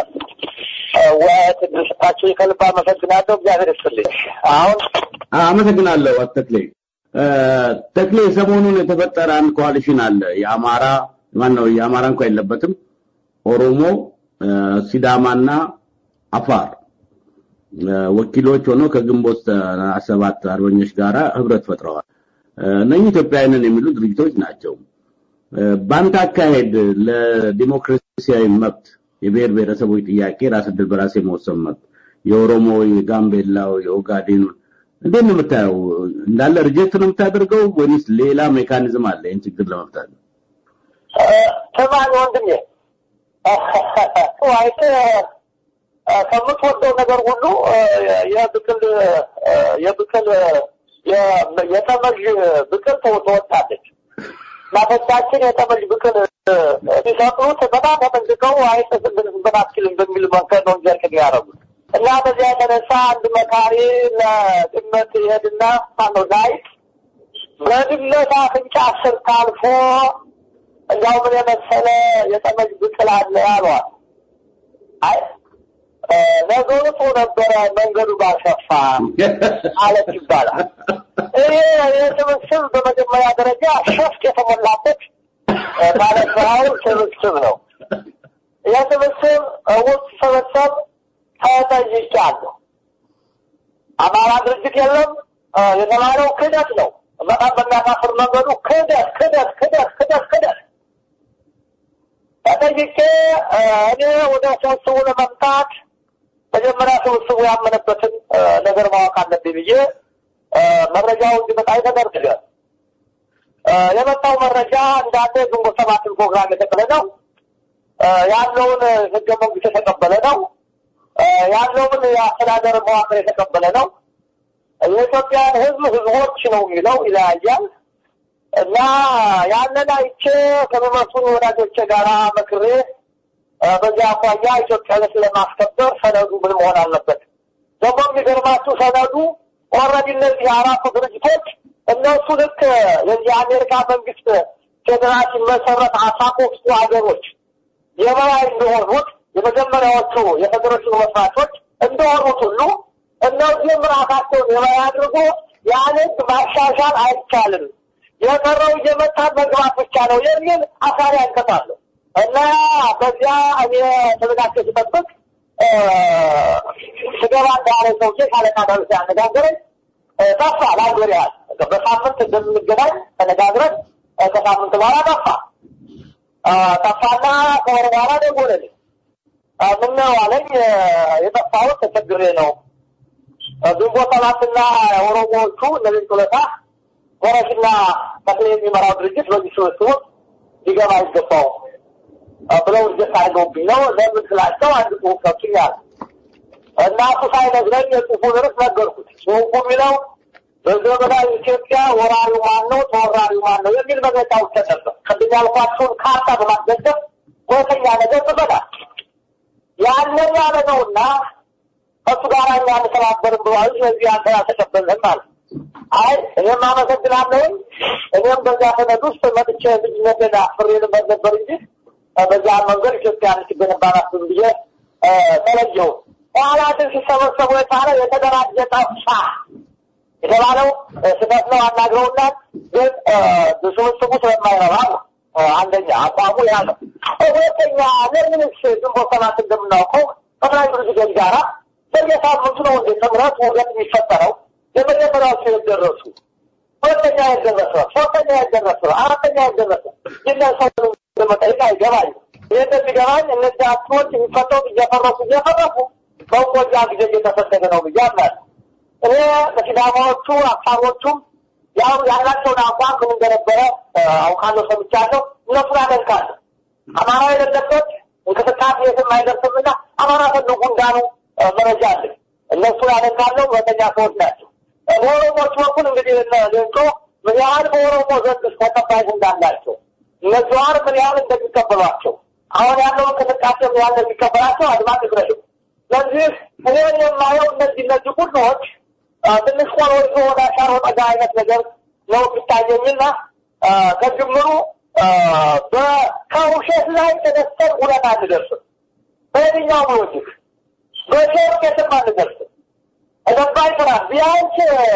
ለመወያየት እድል ሰጣችሁ ከልብ አመሰግናለሁ። እግዚአብሔር ይስጥልኝ። አሁን አመሰግናለሁ አቶ ተክሌ። እ፣ ተክሌ ሰሞኑን የተፈጠረ አንድ ኮaliሽን አለ። የአማራ ማን ነው? የአማራ እንኳን የለበትም። ኦሮሞ፣ እ፣ ሲዳማና አፋር እ፣ ወኪሎች ሆነው ከግንቦት እ፣ ሰባት አርበኞች ጋራ ህብረት ፈጥረዋል። እ፣ እነኚህ ኢትዮጵያውያንን የሚሉ ድርጅቶች ናቸው። እ፣ በአንተ አካሄድ ለዲሞክራሲያዊ መብት የብሔር ብሔረሰቦች ጥያቄ ራስ ዕድል በራስ የመወሰን መብት የኦሮሞ፣ የጋምቤላው፣ የኦጋዴን እንዴት ነው የምታየው? እንዳለ ሪጀክት ነው የምታደርገው ወይስ ሌላ ሜካኒዝም አለ ይህን ችግር ለመፍታት? ተማሪ ወንድሜ አይተ እ፣ ከምትወደው ነገር ሁሉ እ፣ የብቅል እ፣ የብቅል የ- የተመዥ ብቅል ተው- ትወዳለች። እናቶቻችን የተመዥ ብቅል እ፣ ሲሰቅሉት በጣም ተጠንቅቀው አይጥስብን አትችልም በሚል መንገድ ነው እንጂ እርቅ ያደረጉት እና በዚያ የተነሳ አንድ መካሪ ለድመት ይሄድና ማነው ላይት በድመት አፍንጫ ስር ታልፎ እንዲያው ምን የመሰለ የጠመጅ ብቅል አለ ያሏል። አይ እ፣ ነገሩ ጥሩ ነበረ መንገዱ ባልሰፋ አለት ይባላል። ይሄ የስብስብ በመጀመሪያ ደረጃ ሸፍጥ የተሞላበት እ፣ ባለስራው ስብስብ ነው። የስብስብ ውስጥ ስብስብ ተጠይቄያለሁ። አማራ ድርጅት የለም እ፣ የተባለው ክህደት ነው። በጣም በሚያሳፍር መንገዱ ክህደት ክህደት ክህደት ክህደት ክህደት ተጠይቄ እ፣ እኔ ወደ ስብስቡ ለመምጣት መጀመሪያ ስብስቡ ያመነበትን እ፣ ነገር ማወቅ አለብኝ ብዬ እ፣ መረጃው እንዲመጣ ተደርገ የመጣው መረጃ እንዳለ ግንቦት ሰባትን ፕሮግራም የተቀበለ ነው። እ፣ ያለውን ህገ መንግስት የተቀበለ ነው። እ፣ ያለውን የአስተዳደር መዋቅር የተቀበለ ነው። የኢትዮጵያን ህዝብ ህዝቦች ነው የሚለው ይለያያል። እና ያንን አይቼ ከሚመስሉ ወዳጆቼ ጋራ መክሬ እ፣ በዚያ አኳያ ኢትዮጵያዊነት ለማስከበር ሰነዱ ምን መሆን አለበት? ደግሞ የሚገርማችሁ ሰነዱ ኦልሬዲ እነዚህ አራቱ ድርጅቶች እነሱ ልክ የዚህ የአሜሪካ መንግስት ፌዴራል ሲመሰረት አስራ ሶስቱ ሀገሮች የበላይ እንደሆኑት የመጀመሪያዎቹ የፌዴሬሽኑ መስራቾች እንደሆኑት ሁሉ እነዚህም ራሳቸውን የበላይ አድርጎ ያን ህግ ማሻሻል አይቻልም፣ የቀረው እየመጣን መግባት ብቻ ነው የሚል አሳሪ አንቀጣለሁ እና በዚያ እኔ ተዘጋጅቼ ስጠብቅ እ፣ ስገባ እንዳለ ሰውዬ ሻለቃ ዳዊት ያነጋገረኝ እ፣ ጠፋ። ለአንድ ወር ያህል በሳምንት እንደምንገናኝ ተነጋግረን እ፣ ከሳምንት በኋላ ጠፋ እ፣ ጠፋና ከወር በኋላ ደወለልኝ። እ፣ ምነው አለኝ። እ፣ የጠፋሁት ተቸግሬ ነው እ፣ ግንቦት ሰባትና ኦሮሞዎቹ እነዚህ ጡለታ ወረሽና ተክሌ የሚመራው ድርጅት በዚህ ስብስብ ውስጥ ሊገባ አይገባውም እ፣ ብለው እጀት አድርገውብኝ ነው። ለምን ስላቸው አንድ ጽሁፍ ሰጡኛል እና እሱ ሳይነግረኝ የጽሁፉን ርዕስ ነገርኩት። ጽሁፉ የሚለው በዘመናዊ ኢትዮጵያ ወራሪው ማን ነው፣ ተወራሪው ማን ነው የሚል መግለጫ ውስጥ ነበር። ቅድም ያልኳቸውን ካርታ በማስደገፍ ሁለተኛ ነገር ጽፈናል። ያንን ያለ ነውና ከእሱ ጋር እኛ አንተባበርም ብሏል። ስለዚህ አንተ አልተቀበልንም ማለት አይ እኔም አመሰግናለሁኝ። እኔም በዚያ ሰነድ ውስጥ መጥቼ ልጅነቴን አፍሬ ልበት ነበር እንጂ እ፣ በዚያ መንገድ ኢትዮጵያ ልትገነባ ናትን ብዬ እ፣ ተለየሁ። በኋላ ግን ሲሰበሰቡ የቻለ የተደራጀ ጠፋ የተባለው እ፣ ስህተት ነው። አናግረውናል። ግን እ፣ ስብስቡ ስለማይረባ ነው። እ፣ አንደኛ አቋሙ ያ ነው። ሁለተኛ ለምንስ ግንቦት ሰባት እንደምናውቀው ጠቅላይ ድርጅቶች ጋራ በየሳምንቱ ነው እንደ ጥምረት ውህደት የሚፈጠረው። የመጀመሪያዎቹ የደረሱ ሁለተኛ ያልደረሰ ሶስተኛ ያልደረሰ አራተኛ ያልደረሰ ይነሰው ለመጠየቅ አይገባኝ። ይህ እንደሚገባኝ እነዚህ አክቶች የሚፈጠሩት እየፈረሱ እየፈረሱ በውቆጃ ጊዜ እየተሰደገ ነው ብዬ አምናለሁ። እኔ በሲዳማዎቹ አፋሮቹም ያው ያላቸውን አቋም ምን እንደነበረ እ፣ አውቃለሁ፣ ሰምቻለሁ። እነሱን አደንቃለሁ። አማራ የሌለበት እንቅስቃሴ የትም አይደርስምና አማራ ፈልጉ እንዳሉ እ፣ መረጃ አለኝ። እነሱን አደንቃለሁ። ሁለተኛ ሰዎች ናቸው። እ፣ በኦሮሞዎች በኩል እንግዲህ እነ ሌንጮ ምን ያህል በኦሮሞ ዘንድ ተቀባይነት እንዳላቸው እነ ጀዋር ምን ያህል እንደሚቀበሏቸው አሁን ያለው እንቅስቃሴ ምን ያህል እንደሚቀበላቸው አድማጭ ይግረዱ። ስለዚህ እኔ የማየው እነዚህ እነዚህ ሁሎች አ፣ ትንሽ ቆሎ ይዞ ወደ አሻሮ ጠጋ አይነት ነገር ነው የሚታየኝና አ፣ ከጅምሩ አ፣ በ- ከውሸት ላይ ተነስተን እውነት አንደርስም። በየትኛውም ሎጂክ በሸርቅ የትም አንደርስም። እገባ ይችላል ቢያንስ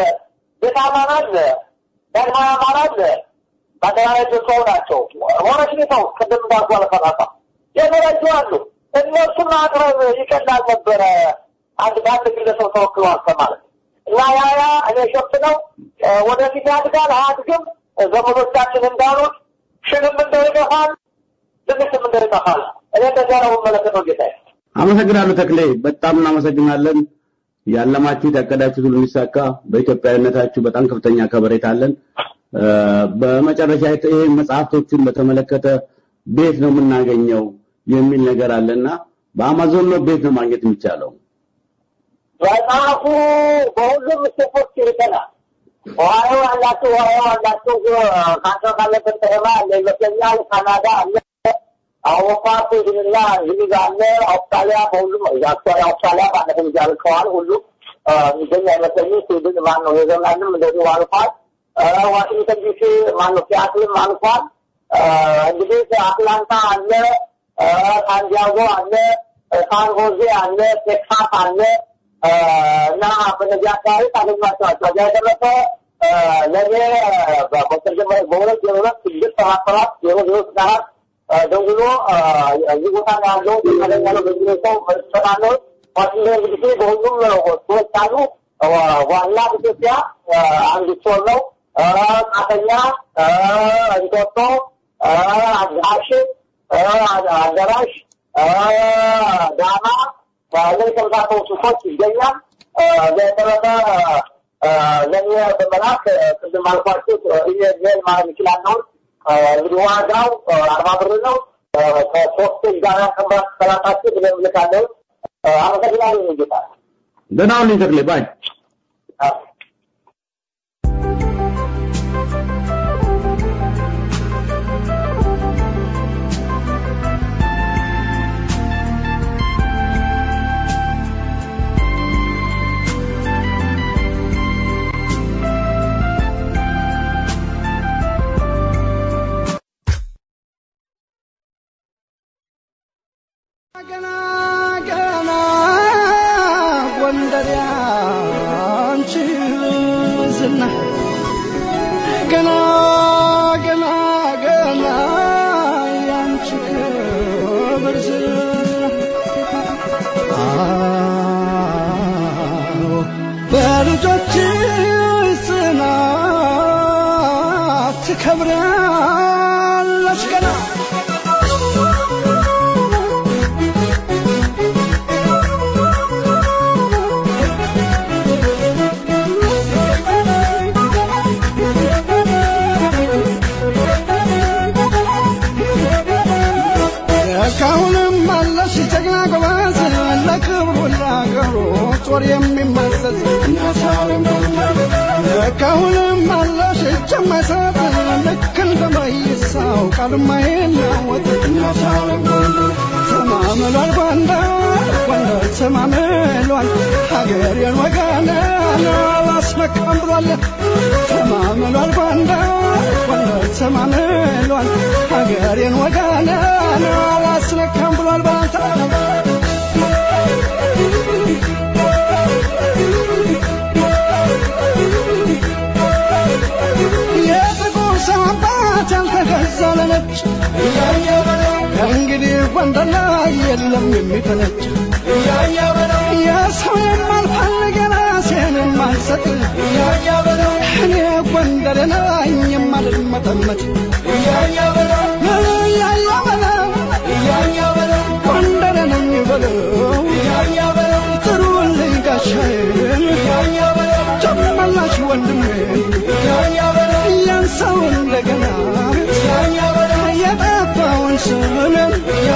ቤተ አማራ አለ፣ ዳግማዊ አማራ አለ፣ በአጠቃላይ ሰው ናቸው። ሆነች ቤተው ቅድም እንዳልኩ አለፈራፋ የተለዩ አሉ። እነሱን ማቅረብ ይቀላል ነበረ አንድ በአንድ ግለሰብ ተወክለዋል ከማለት እና ያ ያ እኔ ሸፍት ነው እ፣ ወደፊት ያድጋል አያድግም ዘመዶቻችን እንዳሉት ሽንም እንደው ይጠፋል ትንሽም እንደው ይጠፋል። እኔ እንደዚያ ነው የምመለከተው ጌታዬ። አመሰግናለሁ ተክሌ፣ በጣም እናመሰግናለን። ያለማችሁት ያቀዳችሁት ሁሉ እንዲሳካ በኢትዮጵያዊነታችሁ በጣም ከፍተኛ ከበሬታ አለን። እ፣ በመጨረሻ ይሄ መጽሐፍቶቹን በተመለከተ ቤት ነው የምናገኘው የሚል ነገር አለና በአማዞን ነው ቤት ነው ማግኘት የሚቻለው? መጽሐፉ በሁሉም ስቴፖች ይልከናል። ኦሃዮ ያላችሁ ኦሃዮ ያላችሁ ካንተ ካለበት ከተማ አለ ይመስለኛል። ካናዳ አለ፣ አውሮፓ ስዊድንና እንግሊዝ አለ፣ አውስትራሊያ በሁሉም አክቹዋሊ አውስትራሊያ ባለፈው ጊዜ አልከዋል። ሁሉም የሚገኝ አይመስለኝም። ስዊድን ማን ነው ኔዘርላንድም እንደዚሁ አልፏል። ዋሽንግተን ዲሲ ማን ነው ሲያትልም አልፏል። እንግዲህ አትላንታ አለ፣ ሳንዲያጎ አለ፣ ሳን ሆዜ አለ፣ ቴክሳስ አለ እና በነዚህ አካባቢ ታገኟቸዋል። ከዚያ የተረፈ ለእኔ በመጀመሪያ በሁለት ዜሮ ሁለት ስድስት ሰባት ሰባት ዜሮ ዜሮ ስድስት አራት ደውሎ እዚህ ቦታ ነው ያለው ያገኛለሁ በዚህ ሰው ሰጣለሁ። ዋሽንግተን ዲሲ በሁሉም ሰዎች አሉ። ዋና ኢትዮጵያ አንድ ስቶር ነው። ቃተኛ፣ እንጦጦ፣ አዳሽ፣ አዳራሽ፣ ዳማ ላይ ተመሳሰሉ ሱቆች ይገኛል። በተረፈ ለእኔ በመላክ ቅድም አልኳችሁ ኢሜል ማድረግ ይችላለሁ። እንግዲህ ዋጋው አርባ ብር ነው። ከሶስት ጋር ከባት ሰላሳችሁ ብለን ልካለሁ። አመሰግናለሁ ጌታ። ደህና ሁኑ ተክሌ ባይ ገና ገና ጎንደር ያንቺ ዝና ገና ገና ገና ያንቺ ክብር ዝና አዎ በልጆችሽ ጽናት ትከብራለች ገና እስካሁንም አለሽ ጀግና ጎበዝ ለክብሩ ለአገሩ ጦር የሚመዘዝ እስካሁንም አለሽ እጅ የማይሰጥ ልክ እንደ መይሳው ቃል የማይናወጥ ተማምሏል ጎንደር ጎንደር ተማምሏል ሀገሬን ወገኔን አላስመካም ብሏል ተማምሏል ጎንደር ጎንደር ተማምሏል ሀገሬን ወገኔን አላስነካም ብሏል ባንተ የጥቁር ሰው አባት ያልተገዛ ለነጭ ከእንግዲህ ጎንደር ላይ የለም የሚፈነጭ የሰው የማልፈልግ የራሴን የማልሰጥ እኔ ጎንደር ነኝ የማልመጠመጥ እያያ በለው ጎንደር ነኝ በለው ጥሩልኝ ጋሻዬን ጨመላሽ ወንድሜን ያን ሰው እንደገና የጠፋውን ስምን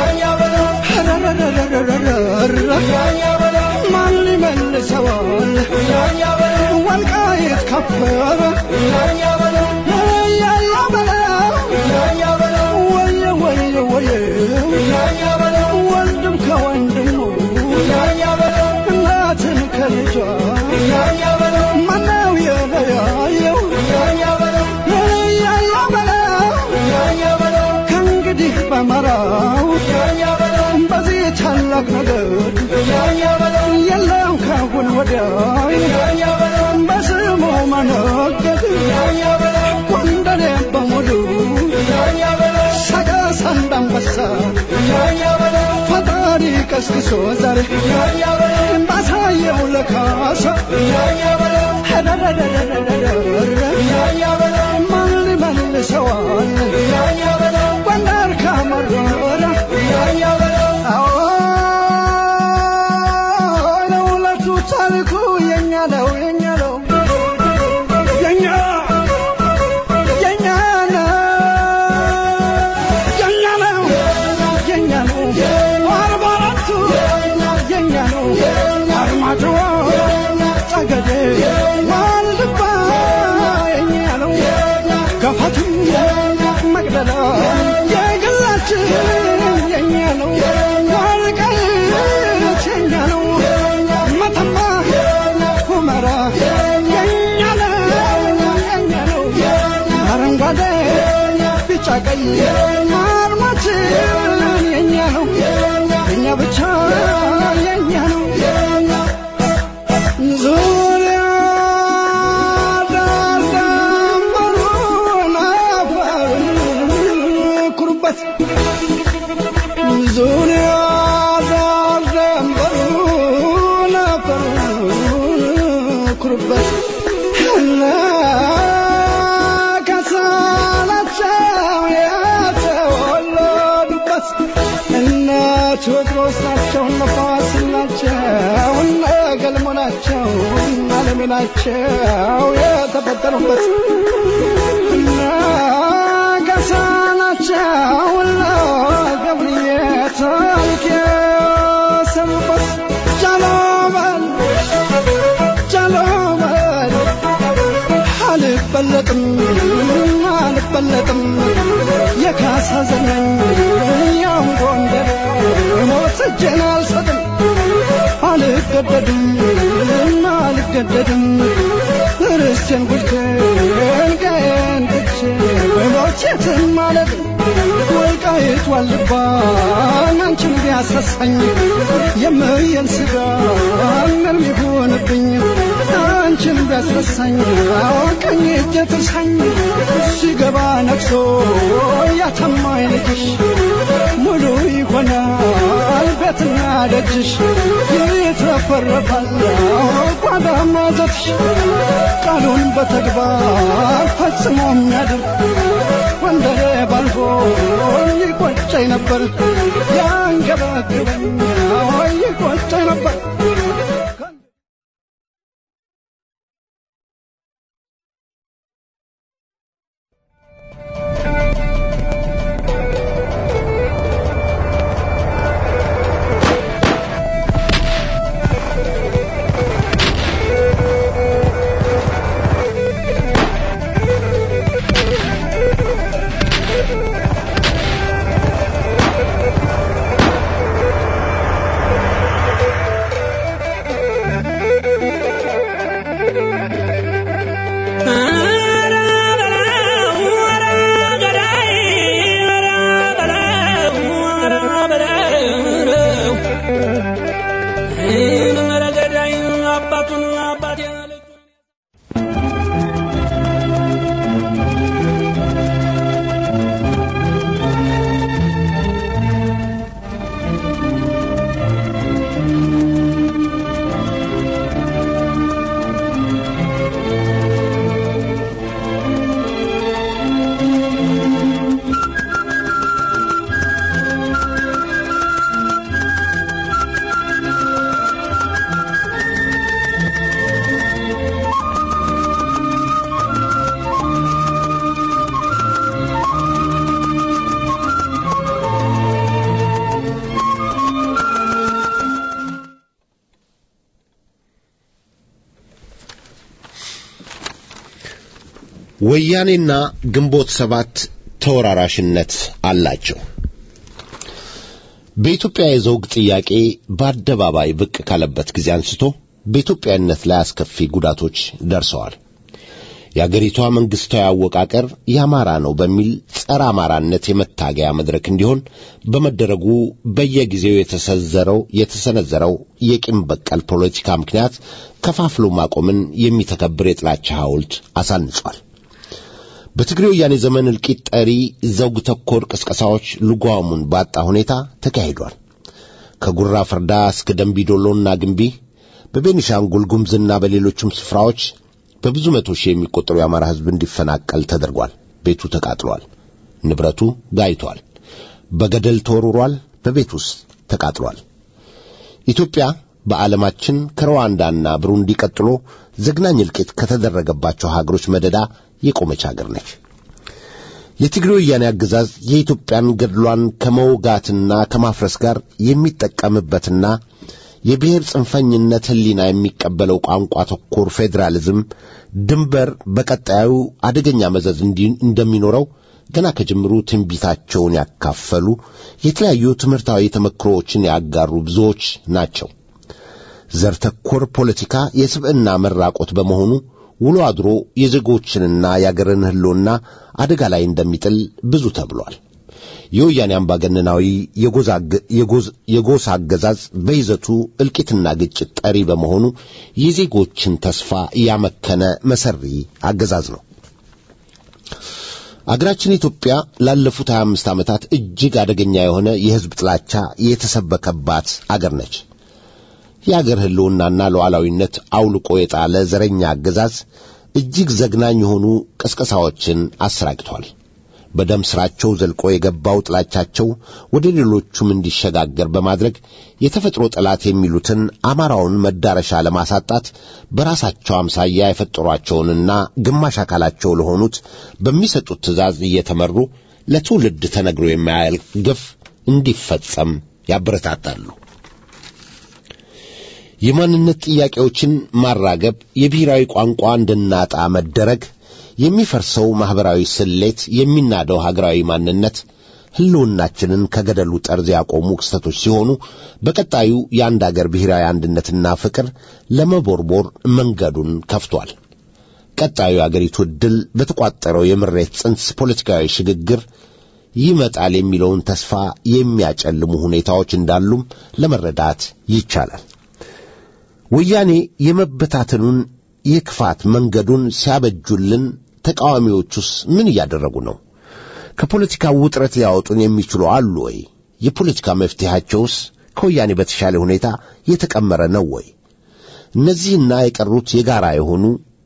ማን ሊመልሰዋል ወልቃይት ከበረ እያያ በለው ወየ ወየ ወየ ወንድም ከወንድሙ እናትን ከልጇ ማነው የለያየው እያያ በለው ከእንግዲህ በመራው በዚህ ታላቅ ነገር የለም ካሁን ወዲያ በስሙ መነገድ ጎንደሬ በሙሉ ሰቀስ እንዳንበሳ ፈጣሪ ቀስቅሶ ዛሬ ባሳየው ለካሳ ማን ሊመልሰዋል ጎንደር ካመረረ አዎ ለውለቱ ታሪኩ የኛ ነው የኛ ነው የኛ የኛ ነው የኛ ነው የኛ ነው አርባ አራቱ ቀይ አርማችን የኛ ነው የኛ ብቻ የኛ ነው ዙሪያ ዳር ደንበሩን አፈሩን ኩሩበት ዙሪያ ዳር ደንበሩን አፈሩን ኩሩበት እነ ከሳናቸው የተወለዱበት እነ ቴዎድሮስ ናቸው እነ ፋሲል ናቸው እነ ገልሞ ናቸው እነ አለሜ ናቸው የተፈጠሩበት እነ ገሳ ናቸው እነ ገብርዬ ታሪክ የሰሩበት ጃሎበል ጃሎበል አልበለጥም አልበለጥም የካሳ ዘመን ያው ጎንደር ሞት እጄን አልሰጥም አልገደድም አልገደድም ርስቴን ጉልቴን ቀየን ትቼ ሞቼትን ማለት ወልቃይት ዋልባ አንቺን ቢያሳሳኝ የምየን ስጋ ምን ሊሆንብኝ አንቺን ቢያስረሳኝ ቀኝ እጄ ትርሳኝ ሲገባ ነግሶ ያተማኝ ልጅሽ ሙሉ ይሆናል ቤትና ደጅሽ ይትረፈረፋል ጓዳማ ዘፍሽ ቃሉን በተግባር ፈጽሞ የሚያድር ወንደሬ ባልፎ ይቆጨኝ ነበር ያንገበግበኝ ይቆጨኝ ነበር ወያኔና ግንቦት ሰባት ተወራራሽነት አላቸው። በኢትዮጵያ የዘውግ ጥያቄ በአደባባይ ብቅ ካለበት ጊዜ አንስቶ በኢትዮጵያዊነት ላይ አስከፊ ጉዳቶች ደርሰዋል። የአገሪቷ መንግሥታዊ አወቃቀር የአማራ ነው በሚል ጸረ አማራነት የመታገያ መድረክ እንዲሆን በመደረጉ በየጊዜው የተሰዘረው የተሰነዘረው የቂም በቀል ፖለቲካ ምክንያት ከፋፍሎ ማቆምን የሚተከብር የጥላቻ ሐውልት አሳንጿል። በትግሬ ወያኔ ዘመን እልቂት ጠሪ ዘውግ ተኮር ቅስቀሳዎች ልጓሙን ባጣ ሁኔታ ተካሂዷል። ከጉራ ፍርዳ እስከ ደንቢዶሎና ግንቢ፣ በቤኒሻንጉል ጉምዝና በሌሎችም ስፍራዎች በብዙ መቶ ሺህ የሚቆጠሩ የአማራ ሕዝብ እንዲፈናቀል ተደርጓል። ቤቱ ተቃጥሏል። ንብረቱ ጋይቷል። በገደል ተወርሯል። በቤት ውስጥ ተቃጥሏል። ኢትዮጵያ በዓለማችን ከሩዋንዳና ብሩንዲ ቀጥሎ ዘግናኝ እልቂት ከተደረገባቸው ሀገሮች መደዳ የቆመች ሀገር ነች። የትግሬ ወያኔ አገዛዝ የኢትዮጵያን ገድሏን ከመውጋትና ከማፍረስ ጋር የሚጠቀምበትና የብሔር ጽንፈኝነት ሕሊና የሚቀበለው ቋንቋ ተኮር ፌዴራሊዝም ድንበር በቀጣዩ አደገኛ መዘዝ እንዲ- እንደሚኖረው ገና ከጅምሩ ትንቢታቸውን ያካፈሉ የተለያዩ ትምህርታዊ ተመክሮዎችን ያጋሩ ብዙዎች ናቸው። ዘር ተኮር ፖለቲካ የስብዕና መራቆት በመሆኑ ውሎ አድሮ የዜጎችንና የአገርን ሕልውና አደጋ ላይ እንደሚጥል ብዙ ተብሏል። የወያኔ አምባገነናዊ የጎሳ አገዛዝ በይዘቱ እልቂትና ግጭት ጠሪ በመሆኑ የዜጎችን ተስፋ ያመከነ መሰሪ አገዛዝ ነው። አገራችን ኢትዮጵያ ላለፉት 25 ዓመታት እጅግ አደገኛ የሆነ የሕዝብ ጥላቻ የተሰበከባት አገር ነች። የአገር ሕልውናና ሉዓላዊነት አውልቆ የጣለ ዘረኛ አገዛዝ እጅግ ዘግናኝ የሆኑ ቅስቀሳዎችን አሰራጭቷል። በደም ስራቸው ዘልቆ የገባው ጥላቻቸው ወደ ሌሎቹም እንዲሸጋገር በማድረግ የተፈጥሮ ጠላት የሚሉትን አማራውን መዳረሻ ለማሳጣት በራሳቸው አምሳያ የፈጠሯቸውንና ግማሽ አካላቸው ለሆኑት በሚሰጡት ትእዛዝ እየተመሩ ለትውልድ ተነግሮ የማያልቅ ግፍ እንዲፈጸም ያበረታታሉ። የማንነት ጥያቄዎችን ማራገብ፣ የብሔራዊ ቋንቋ እንድናጣ መደረግ የሚፈርሰው ማኅበራዊ ስሌት፣ የሚናደው ሀገራዊ ማንነት ሕልውናችንን ከገደሉ ጠርዝ ያቆሙ ክስተቶች ሲሆኑ በቀጣዩ የአንድ አገር ብሔራዊ አንድነትና ፍቅር ለመቦርቦር መንገዱን ከፍቷል። ቀጣዩ የአገሪቱ ዕድል በተቋጠረው የምሬት ጽንስ ፖለቲካዊ ሽግግር ይመጣል የሚለውን ተስፋ የሚያጨልሙ ሁኔታዎች እንዳሉም ለመረዳት ይቻላል። ወያኔ የመበታተኑን የክፋት መንገዱን ሲያበጁልን ተቃዋሚዎቹስ ምን እያደረጉ ነው? ከፖለቲካ ውጥረት ሊያወጡን የሚችሉ አሉ ወይ? የፖለቲካ መፍትሄያቸውስ ከወያኔ በተሻለ ሁኔታ የተቀመረ ነው ወይ? እነዚህና የቀሩት የጋራ የሆኑ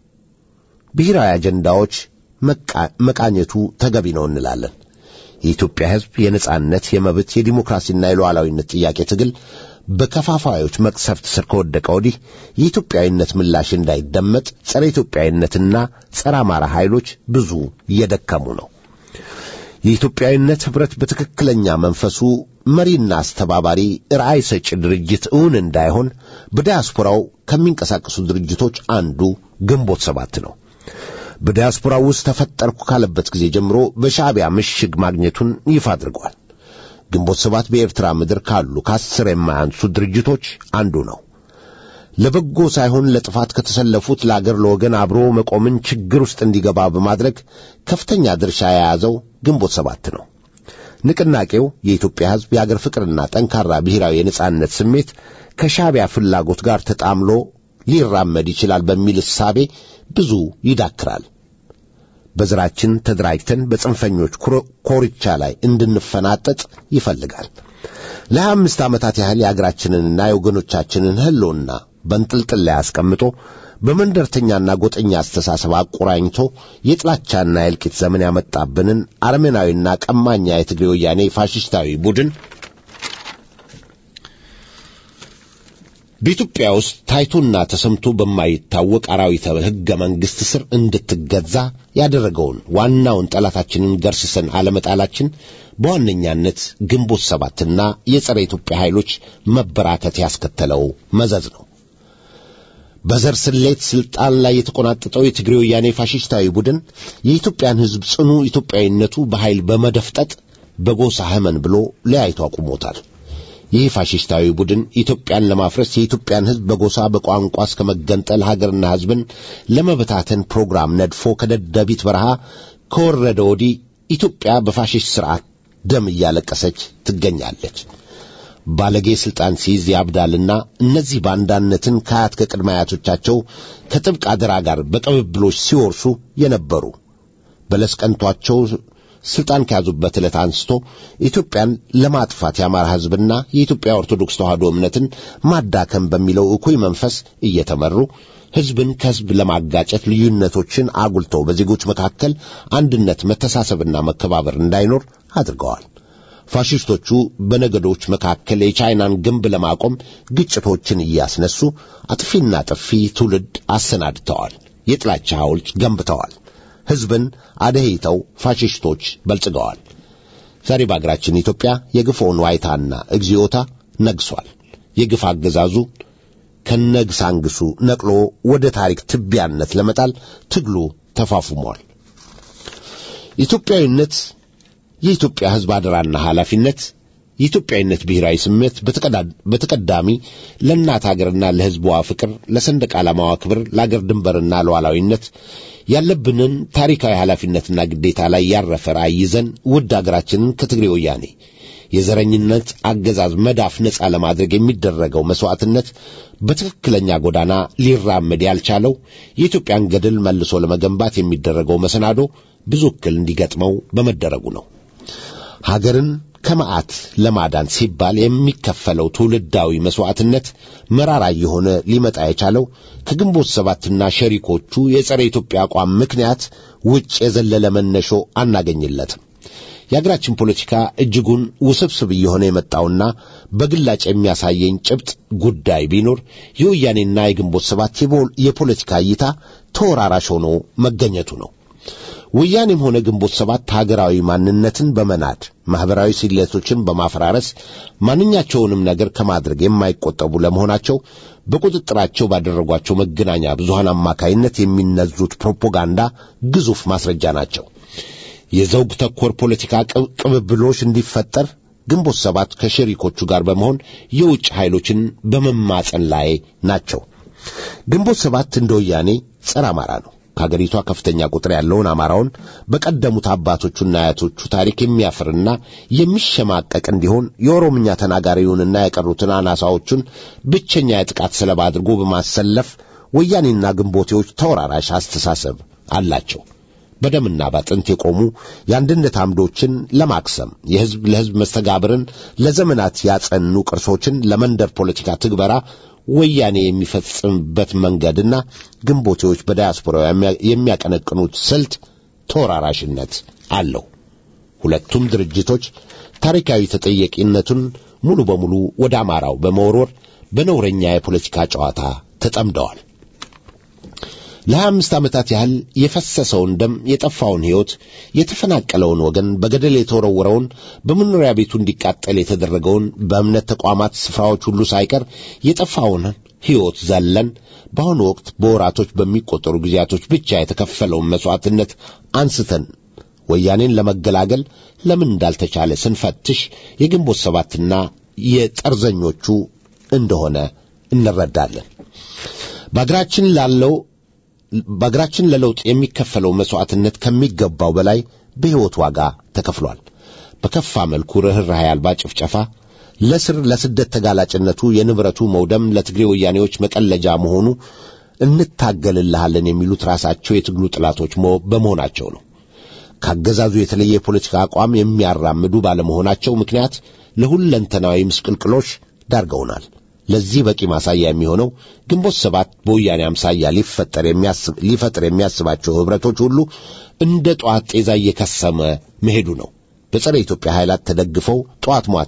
ብሔራዊ አጀንዳዎች መቃኘቱ ተገቢ ነው እንላለን። የኢትዮጵያ ሕዝብ የነጻነት፣ የመብት፣ የዲሞክራሲና የሉዓላዊነት ጥያቄ ትግል በከፋፋዮች መቅሰፍት ስር ከወደቀ ወዲህ የኢትዮጵያዊነት ምላሽ እንዳይደመጥ ጸረ ኢትዮጵያዊነትና ጸረ አማራ ኃይሎች ብዙ እየደከሙ ነው። የኢትዮጵያዊነት ኅብረት በትክክለኛ መንፈሱ መሪና አስተባባሪ ራዕይ ሰጪ ድርጅት እውን እንዳይሆን በዲያስፖራው ከሚንቀሳቀሱ ድርጅቶች አንዱ ግንቦት ሰባት ነው። በዲያስፖራው ውስጥ ተፈጠርኩ ካለበት ጊዜ ጀምሮ በሻዕቢያ ምሽግ ማግኘቱን ይፋ አድርገዋል። ግንቦት ሰባት በኤርትራ ምድር ካሉ ከአስር የማያንሱ ድርጅቶች አንዱ ነው። ለበጎ ሳይሆን ለጥፋት ከተሰለፉት ለአገር ለወገን አብሮ መቆምን ችግር ውስጥ እንዲገባ በማድረግ ከፍተኛ ድርሻ የያዘው ግንቦት ሰባት ነው። ንቅናቄው የኢትዮጵያ ሕዝብ የአገር ፍቅርና ጠንካራ ብሔራዊ የነጻነት ስሜት ከሻዕቢያ ፍላጎት ጋር ተጣምሎ ሊራመድ ይችላል በሚል እሳቤ ብዙ ይዳክራል። በዘራችን ተደራጅተን በጽንፈኞች ኮርቻ ላይ እንድንፈናጠጥ ይፈልጋል። ለሀያ አምስት ዓመታት ያህል የአገራችንንና የወገኖቻችንን ሕልውና በንጥልጥል ላይ አስቀምጦ በመንደርተኛና ጎጠኛ አስተሳሰብ አቆራኝቶ የጥላቻና የእልቂት ዘመን ያመጣብንን አረመናዊና ቀማኛ የትግሬ ወያኔ ፋሽስታዊ ቡድን በኢትዮጵያ ውስጥ ታይቶና ተሰምቶ በማይታወቅ አራዊተ ሕገ መንግሥት ስር እንድትገዛ ያደረገውን ዋናውን ጠላታችንን ገርስሰን አለመጣላችን በዋነኛነት ግንቦት ሰባትና የጸረ ኢትዮጵያ ኃይሎች መበራከት ያስከተለው መዘዝ ነው። በዘር ስሌት ስልጣን ላይ የተቆናጠጠው የትግሬ ወያኔ ፋሽስታዊ ቡድን የኢትዮጵያን ሕዝብ ጽኑ ኢትዮጵያዊነቱ በኃይል በመደፍጠጥ በጎሳ ህመን ብሎ ለያይቶ አቁሞታል። ይህ ፋሽስታዊ ቡድን ኢትዮጵያን ለማፍረስ የኢትዮጵያን ሕዝብ በጎሳ በቋንቋ እስከ መገንጠል ሀገርና ሕዝብን ለመበታተን ፕሮግራም ነድፎ ከደደቢት በረሃ ከወረደ ወዲህ ኢትዮጵያ በፋሽስት ሥርዓት ደም እያለቀሰች ትገኛለች። ባለጌ ሥልጣን ሲይዝ ያብዳልና እነዚህ ባንዳነትን ከአያት ከቅድመ አያቶቻቸው ከጥብቅ አደራ ጋር በቅብብሎች ሲወርሱ የነበሩ በለስ ቀንቷቸው ስልጣን ከያዙበት ዕለት አንስቶ ኢትዮጵያን ለማጥፋት የአማራ ሕዝብና የኢትዮጵያ ኦርቶዶክስ ተዋሕዶ እምነትን ማዳከም በሚለው እኩይ መንፈስ እየተመሩ ሕዝብን ከሕዝብ ለማጋጨት ልዩነቶችን አጉልተው በዜጎች መካከል አንድነት፣ መተሳሰብና መከባበር እንዳይኖር አድርገዋል። ፋሽስቶቹ በነገዶች መካከል የቻይናን ግንብ ለማቆም ግጭቶችን እያስነሱ አጥፊና ጥፊ ትውልድ አሰናድተዋል። የጥላቻ ሐውልት ገንብተዋል። ሕዝብን አደህይተው ፋሽስቶች በልጽገዋል። ዛሬ በአገራችን ኢትዮጵያ የግፎውን ዋይታና እግዚኦታ ነግሷል። የግፍ አገዛዙ ከነግሳንግሱ ነቅሎ ወደ ታሪክ ትቢያነት ለመጣል ትግሉ ተፋፉሟል። ኢትዮጵያዊነት የኢትዮጵያ ሕዝብ አደራና ኃላፊነት የኢትዮጵያዊነት ብሔራዊ ስሜት በተቀዳሚ ለእናት አገርና ለሕዝቧ ፍቅር፣ ለሰንደቅ ዓላማዋ ክብር፣ ለአገር ድንበርና ለሉዓላዊነት ያለብንን ታሪካዊ ኃላፊነትና ግዴታ ላይ ያረፈ ራዕይ ይዘን ውድ አገራችንን ከትግሬ ወያኔ የዘረኝነት አገዛዝ መዳፍ ነፃ ለማድረግ የሚደረገው መሥዋዕትነት በትክክለኛ ጎዳና ሊራመድ ያልቻለው የኢትዮጵያን ገድል መልሶ ለመገንባት የሚደረገው መሰናዶ ብዙ እክል እንዲገጥመው በመደረጉ ነው። ሀገርን ከመዓት ለማዳን ሲባል የሚከፈለው ትውልዳዊ መሥዋዕትነት መራራ የሆነ ሊመጣ የቻለው ከግንቦት ሰባትና ሸሪኮቹ የጸረ ኢትዮጵያ አቋም ምክንያት ውጭ የዘለለ መነሾ አናገኝለትም። የአገራችን ፖለቲካ እጅጉን ውስብስብ እየሆነ የመጣውና በግላጭ የሚያሳየኝ ጭብጥ ጉዳይ ቢኖር የወያኔና የግንቦት ሰባት የፖለቲካ እይታ ተወራራሽ ሆኖ መገኘቱ ነው። ወያኔም ሆነ ግንቦት ሰባት ሀገራዊ ማንነትን በመናድ ማኅበራዊ ስሌቶችን በማፈራረስ ማንኛቸውንም ነገር ከማድረግ የማይቆጠቡ ለመሆናቸው በቁጥጥራቸው ባደረጓቸው መገናኛ ብዙሃን አማካይነት የሚነዙት ፕሮፓጋንዳ ግዙፍ ማስረጃ ናቸው። የዘውግ ተኮር ፖለቲካ ቅብብሎች እንዲፈጠር ግንቦት ሰባት ከሸሪኮቹ ጋር በመሆን የውጭ ኃይሎችን በመማጸን ላይ ናቸው። ግንቦት ሰባት እንደ ወያኔ ጸረ አማራ ነው። ከአገሪቷ ከፍተኛ ቁጥር ያለውን አማራውን በቀደሙት አባቶቹና አያቶቹ ታሪክ የሚያፍርና የሚሸማቀቅ እንዲሆን የኦሮምኛ ተናጋሪውንና የቀሩትን አናሳዎቹን ብቸኛ የጥቃት ሰለባ አድርጎ በማሰለፍ ወያኔና ግንቦቴዎች ተወራራሽ አስተሳሰብ አላቸው። በደምና ባጥንት የቆሙ የአንድነት አምዶችን ለማክሰም የሕዝብ ለሕዝብ መስተጋብርን ለዘመናት ያጸኑ ቅርሶችን ለመንደር ፖለቲካ ትግበራ ወያኔ የሚፈጽምበት መንገድና ግንቦቴዎች በዳያስፖራ የሚያቀነቅኑት ስልት ተወራራሽነት አለው። ሁለቱም ድርጅቶች ታሪካዊ ተጠያቂነቱን ሙሉ በሙሉ ወደ አማራው በመወርወር በነውረኛ የፖለቲካ ጨዋታ ተጠምደዋል። ለሀያ አምስት ዓመታት ያህል የፈሰሰውን ደም የጠፋውን ሕይወት የተፈናቀለውን ወገን በገደል የተወረወረውን በመኖሪያ ቤቱ እንዲቃጠል የተደረገውን በእምነት ተቋማት ስፍራዎች ሁሉ ሳይቀር የጠፋውን ሕይወት ዘለን በአሁኑ ወቅት በወራቶች በሚቆጠሩ ጊዜያቶች ብቻ የተከፈለውን መሥዋዕትነት አንስተን ወያኔን ለመገላገል ለምን እንዳልተቻለ ስንፈትሽ የግንቦት ሰባትና የጠርዘኞቹ እንደሆነ እንረዳለን። በአገራችን ላለው በአገራችን ለለውጥ የሚከፈለው መሥዋዕትነት ከሚገባው በላይ በሕይወት ዋጋ ተከፍሏል። በከፋ መልኩ ርኅራኄ አልባ ጭፍጨፋ፣ ለስር ለስደት ተጋላጭነቱ፣ የንብረቱ መውደም ለትግሬ ወያኔዎች መቀለጃ መሆኑ እንታገልልሃለን የሚሉት ራሳቸው የትግሉ ጠላቶች በመሆናቸው ነው። ካገዛዙ የተለየ የፖለቲካ አቋም የሚያራምዱ ባለመሆናቸው ምክንያት ለሁለንተናዊ ምስቅልቅሎች ዳርገውናል። ለዚህ በቂ ማሳያ የሚሆነው ግንቦት ሰባት በወያኔ አምሳያ ሊፈጠር የሚያስብ ሊፈጥር የሚያስባቸው ኅብረቶች ሁሉ እንደ ጠዋት ጤዛ እየከሰመ መሄዱ ነው። በጸረ ኢትዮጵያ ኃይላት ተደግፈው ጠዋት ሟታ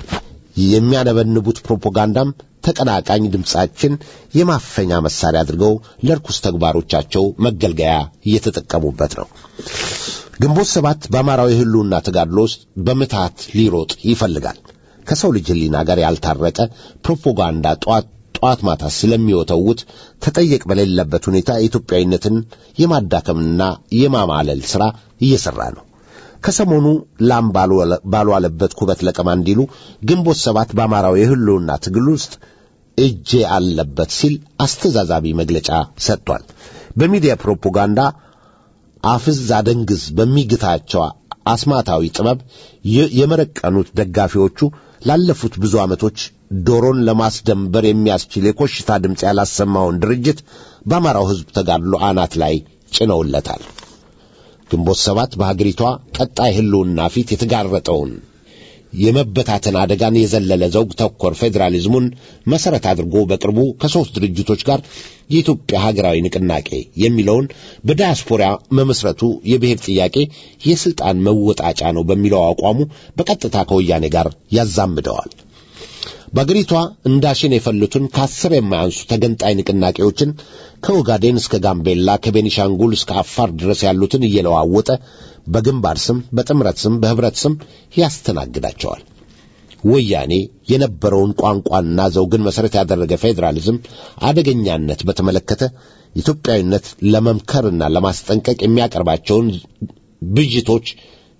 የሚያነበንቡት ፕሮፓጋንዳም ተቀናቃኝ ድምፃችን የማፈኛ መሳሪያ አድርገው ለርኩስ ተግባሮቻቸው መገልገያ እየተጠቀሙበት ነው። ግንቦት ሰባት በአማራዊ ሕልውና ተጋድሎ ውስጥ በምትሃት ሊሮጥ ይፈልጋል። ከሰው ልጅ ሕሊና ጋር ያልታረቀ ፕሮፓጋንዳ ጠዋት ጠዋት ማታ ስለሚወተውት ተጠየቅ በሌለበት ሁኔታ ኢትዮጵያዊነትን የማዳከምና የማማለል ሥራ እየሠራ ነው። ከሰሞኑ ላም ባልዋለበት ኩበት ለቀማ እንዲሉ ግንቦት ሰባት በአማራዊ የሕልውና ትግል ውስጥ እጄ አለበት ሲል አስተዛዛቢ መግለጫ ሰጥቷል። በሚዲያ ፕሮፓጋንዳ አፍዝ አደንግዝ በሚግታቸው አስማታዊ ጥበብ የመረቀኑት ደጋፊዎቹ ላለፉት ብዙ ዓመቶች ዶሮን ለማስደንበር የሚያስችል የኮሽታ ድምፅ ያላሰማውን ድርጅት በአማራው ሕዝብ ተጋድሎ አናት ላይ ጭነውለታል። ግንቦት ሰባት በሀገሪቷ ቀጣይ ሕልውና ፊት የተጋረጠውን የመበታተን አደጋን የዘለለ ዘውግ ተኮር ፌዴራሊዝሙን መሠረት አድርጎ በቅርቡ ከሦስት ድርጅቶች ጋር የኢትዮጵያ ሀገራዊ ንቅናቄ የሚለውን በዳያስፖራ መመስረቱ የብሔር ጥያቄ የሥልጣን መወጣጫ ነው በሚለው አቋሙ በቀጥታ ከወያኔ ጋር ያዛምደዋል። በአገሪቷ እንዳሽን የፈሉትን ከአስር የማያንሱ ተገንጣይ ንቅናቄዎችን ከኦጋዴን እስከ ጋምቤላ ከቤኒሻንጉል እስከ አፋር ድረስ ያሉትን እየለዋወጠ በግንባር ስም፣ በጥምረት ስም፣ በኅብረት ስም ያስተናግዳቸዋል። ወያኔ የነበረውን ቋንቋና ዘውግን መሠረት ያደረገ ፌዴራሊዝም አደገኛነት በተመለከተ ኢትዮጵያዊነት ለመምከርና ለማስጠንቀቅ የሚያቀርባቸውን ብዥቶች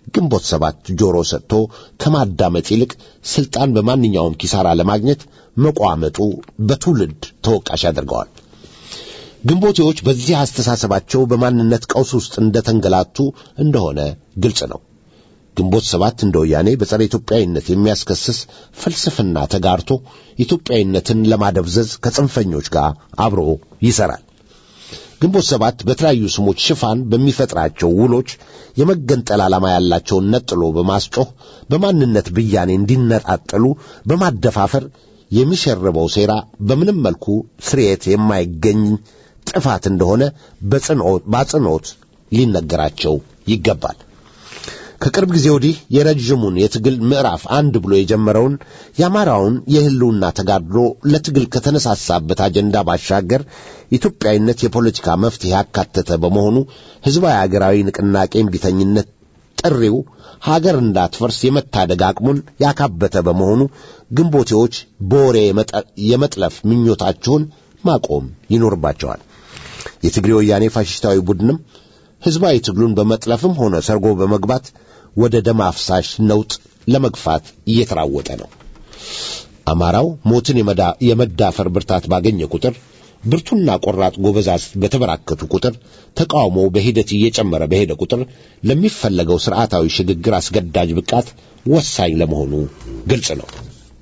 ግንቦት ሰባት ጆሮ ሰጥቶ ከማዳመጥ ይልቅ ስልጣን በማንኛውም ኪሳራ ለማግኘት መቋመጡ በትውልድ ተወቃሽ ያደርገዋል። ግንቦቴዎች በዚህ አስተሳሰባቸው በማንነት ቀውስ ውስጥ እንደተንገላቱ እንደሆነ ግልጽ ነው። ግንቦት ሰባት እንደ ወያኔ በጸረ ኢትዮጵያዊነት የሚያስከስስ ፍልስፍና ተጋርቶ ኢትዮጵያዊነትን ለማደብዘዝ ከጽንፈኞች ጋር አብሮ ይሰራል። ግንቦት ሰባት በተለያዩ ስሞች ሽፋን በሚፈጥራቸው ውሎች የመገንጠል ዓላማ ያላቸውን ነጥሎ በማስጮህ በማንነት ብያኔ እንዲነጣጠሉ በማደፋፈር የሚሸርበው ሴራ በምንም መልኩ ስርየት የማይገኝ ጥፋት እንደሆነ በአጽንኦት ሊነገራቸው ይገባል። ከቅርብ ጊዜ ወዲህ የረዥሙን የትግል ምዕራፍ አንድ ብሎ የጀመረውን የአማራውን የሕልውና ተጋድሎ ለትግል ከተነሳሳበት አጀንዳ ባሻገር ኢትዮጵያዊነት የፖለቲካ መፍትሄ ያካተተ በመሆኑ ሕዝባዊ አገራዊ ንቅናቄ እምቢተኝነት ጥሪው ሀገር እንዳትፈርስ የመታደግ አቅሙን ያካበተ በመሆኑ ግንቦቴዎች በወሬ የመጥለፍ ምኞታችሁን ማቆም ይኖርባቸዋል። የትግሬ ወያኔ ፋሽስታዊ ቡድንም ሕዝባዊ ትግሉን በመጥለፍም ሆነ ሰርጎ በመግባት ወደ ደም አፍሳሽ ነውጥ ለመግፋት እየተራወጠ ነው። አማራው ሞትን የመዳፈር ብርታት ባገኘ ቁጥር ብርቱና ቆራጥ ጎበዛዝት በተበራከቱ ቁጥር ተቃውሞው በሂደት እየጨመረ በሄደ ቁጥር ለሚፈለገው ስርዓታዊ ሽግግር አስገዳጅ ብቃት ወሳኝ ለመሆኑ ግልጽ ነው።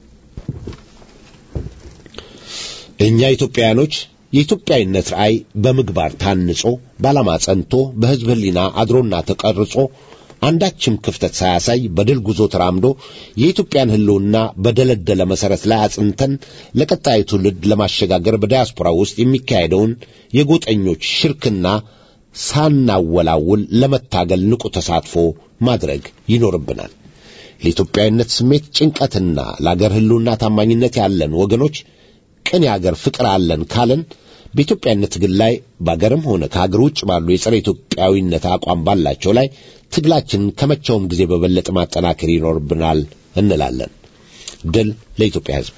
እኛ ኢትዮጵያውያኖች የኢትዮጵያዊነት ራእይ በምግባር ታንጾ በዓላማ ጸንቶ በሕዝብ ሕሊና አድሮና ተቀርጾ አንዳችም ክፍተት ሳያሳይ በድል ጉዞ ተራምዶ የኢትዮጵያን ሕልውና በደለደለ መሠረት ላይ አጽንተን ለቀጣዩ ትውልድ ለማሸጋገር በዲያስፖራ ውስጥ የሚካሄደውን የጎጠኞች ሽርክና ሳናወላውል ለመታገል ንቁ ተሳትፎ ማድረግ ይኖርብናል። ለኢትዮጵያዊነት ስሜት ጭንቀትና ለአገር ሕልውና ታማኝነት ያለን ወገኖች ቅን የአገር ፍቅር አለን ካለን በኢትዮጵያዊነት ትግል ላይ በአገርም ሆነ ከአገር ውጭ ባሉ የጸረ ኢትዮጵያዊነት አቋም ባላቸው ላይ ትግላችንን ከመቼውም ጊዜ በበለጠ ማጠናከር ይኖርብናል እንላለን። ድል ለኢትዮጵያ ሕዝብ።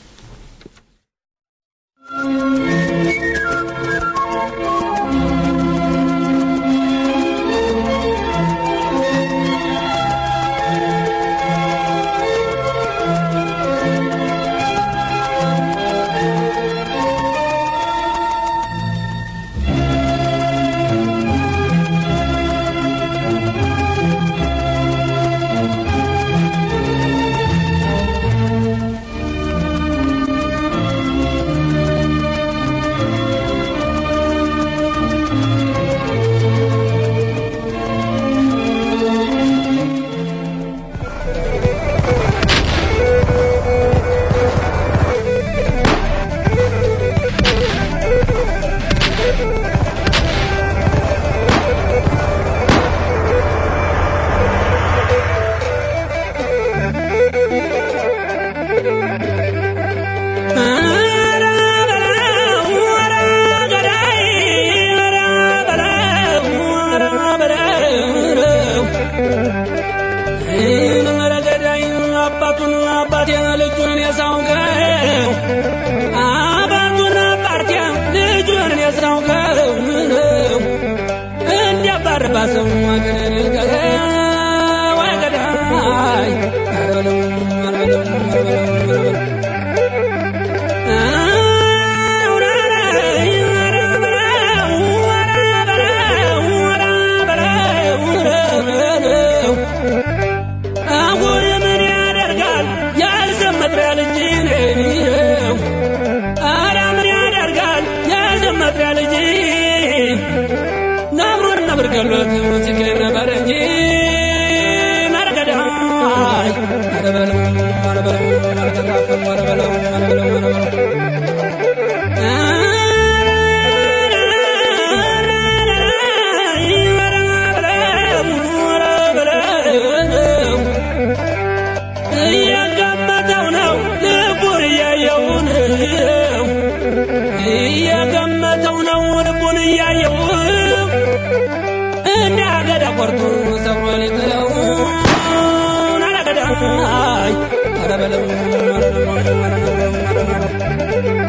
Thank you.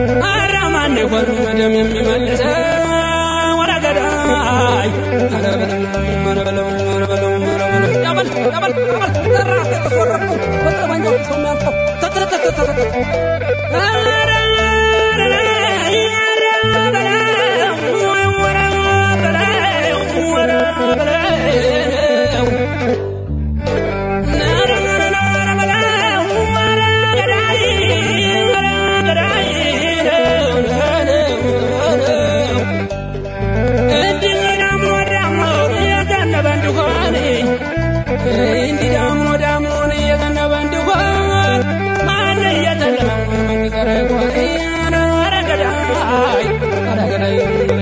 ኧረ ማን ይሆን ደም የሚመልሰው ወደ ገዳይ ኧረ በለው ኧረ በለው ኧረ በለው ኧረ በለው ያበል ያበል ያበል ዘራፍ የተፈረቁ በጠመንጃው ሰው የሚያልፈው ተተተተተተ ኧረ እንዲህ ዳምኖ ዳምኖን እየዘነበ እንዲሆን ማን እየተለመ መንገረ ይሆን ኧረ ገዳይ ኧረ ገዳይ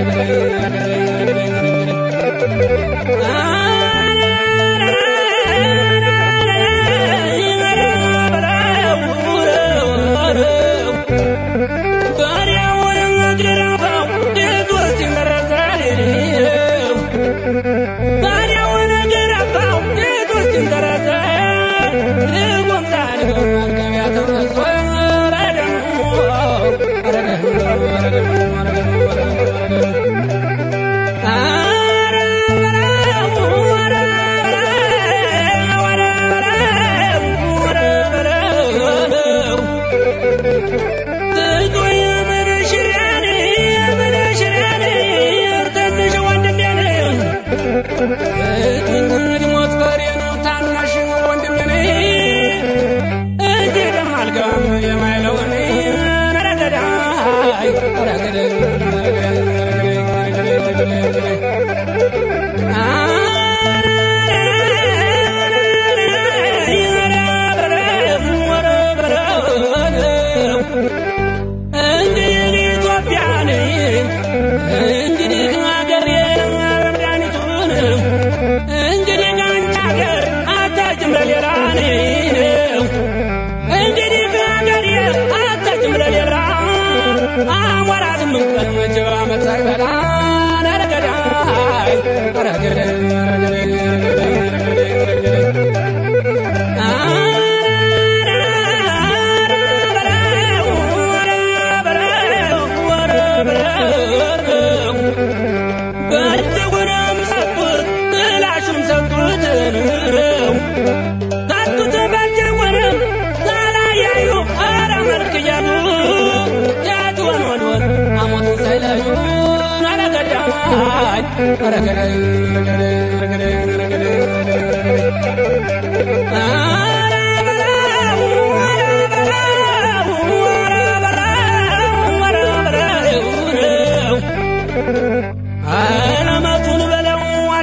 አረመቱን በለው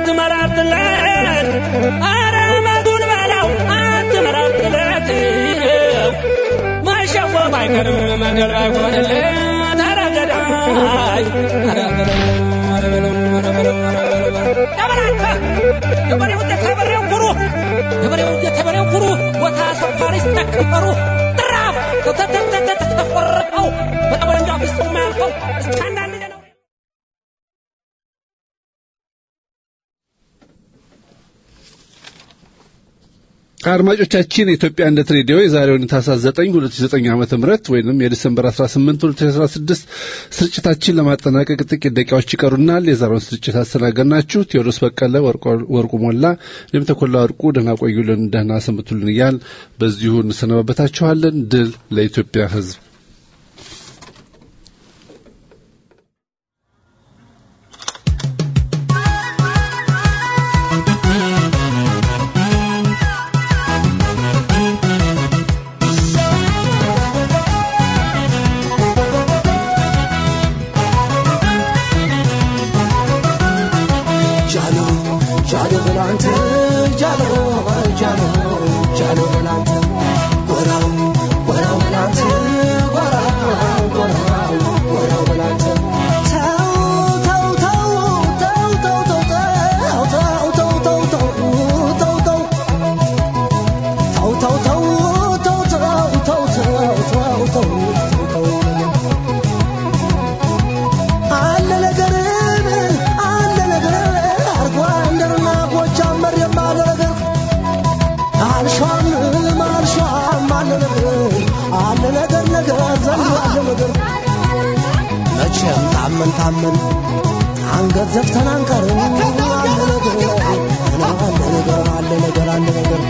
አትመራትለት አረመቱን በለው አትመራትለት ማሸወፍ አይቀርም መንገድ ባይሆንለት ኧረ ገዳይ ኧረ በለው ኧረ በለው ኧረ በለው ኧረ በለው ያበላንተ የበሬው የተበሬው ኩሩ የበሬው የተበሬው ኩሩ ቦታ ሰፋሪ ስተከበሩ ጥራፍ ተተተተተተቆረጠው በጠመንጃ ፍስጡ የማያልፈው እስከ አንዳንድ ነው አድማጮቻችን የኢትዮጵያ አንድነት ሬዲዮ የዛሬውን ታህሳስ 9 2009 ዓመተ ምህረት ወይንም የዲሰምበር 18 2016 ስርጭታችን ለማጠናቀቅ ጥቂት ደቂቃዎች ይቀሩናል። የዛሬውን ስርጭት አስተናገድናችሁ ቴዎድሮስ በቀለ፣ ወርቁ ሞላ፣ እኔም ተኮላ ወርቁ። ደህና ቆዩልን፣ ደህና ሰንብቱልን እያል በዚሁ እንሰነባበታችኋለን። ድል ለኢትዮጵያ ሕዝብ። What I'm, what I'm, what I'm, መቼም ታመን ታመን አንገት ዘግተን አንቀርም አለ ነገር አለ ነገር አለ ነገር አለ ነገር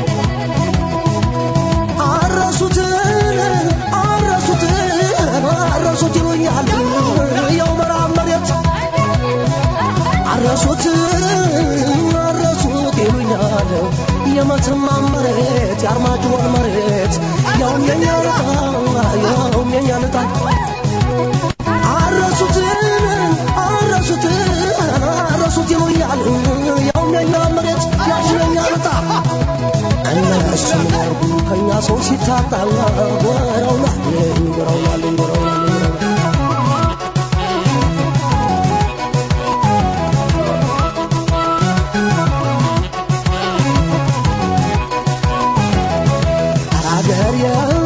አረሱትን አረሱትን አረሱት ይሉኛል የው ምዕራብ መሬት አረሱት አረሱት ይሉኛል የመተማ መሬት የአርማጭሆን መሬት ያውም የኛ ልጣ ያውም የኛ ልጣ አረሱት አረሱት አረሱት ይሉኛል ያውም የኛ መሬት ያውም የኛ ልጣ እነሱ ያርጉ ከኛ ሰው ሲታጣ ጎረውናል ጎረውናል ጎረውናል አራገሬ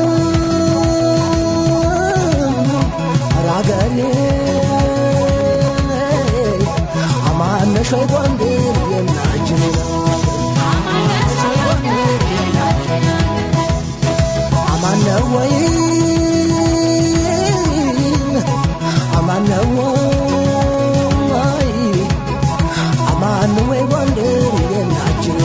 አራገሬ አማነሽ ወይ ጎንደር የናጅኔ አማነ ወይ አማነ ወይ አማነ ወይ ጎንደር የናጅኔ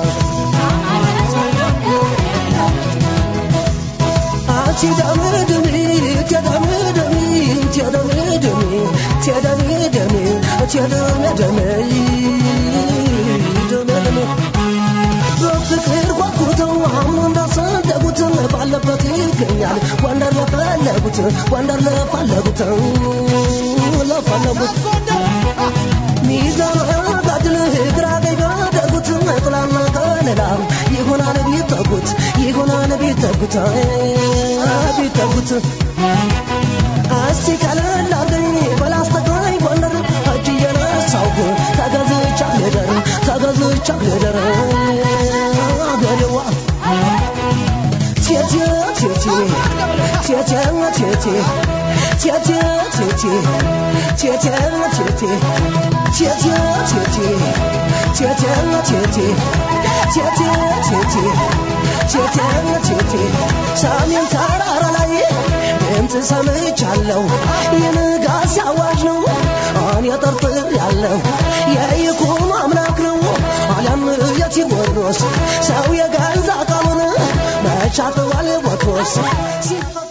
በፍቅር ጓጉተው አሁን እንዳሰደጉት ባለበት ይገኛል ወንደር ለፈለጉት ወንደር ለፈለጉት ለፈለጉት ሚዛን ጋድል ግራ ቀኝ ቢያደርጉት ጥላና ከለላ ይሆናል ቢጠጉት ይሆናል ቢጠጉት ቢጠጉት እስቲ ቀለል አርገኝ በላስተግራኝ ጎንደር እጅ እየነሳሁ ተገዝቻ ልደር ተገዝቻ ልደር አገሬዋ ቴቴ ቴቴ ቴቴ ቴቴ ቴቴ ቴቴ ቴቴ ቴቴ ቴቴ ቴቴ ቴቴ ቴቴ ቴቴ ቴቴ ቴቴ ቴቴ ሰሜን ተራራ ላይ ድምፅ ሰምቻለሁ የንጋት አዋጅ ነው እኔ ጠርጥር ያለው የይኩኖ አምላክ ነው አለም የቴዎድሮስ ሰው የገዛ ቃሉን መቻጥዋል ቦትሮስ ሲፈ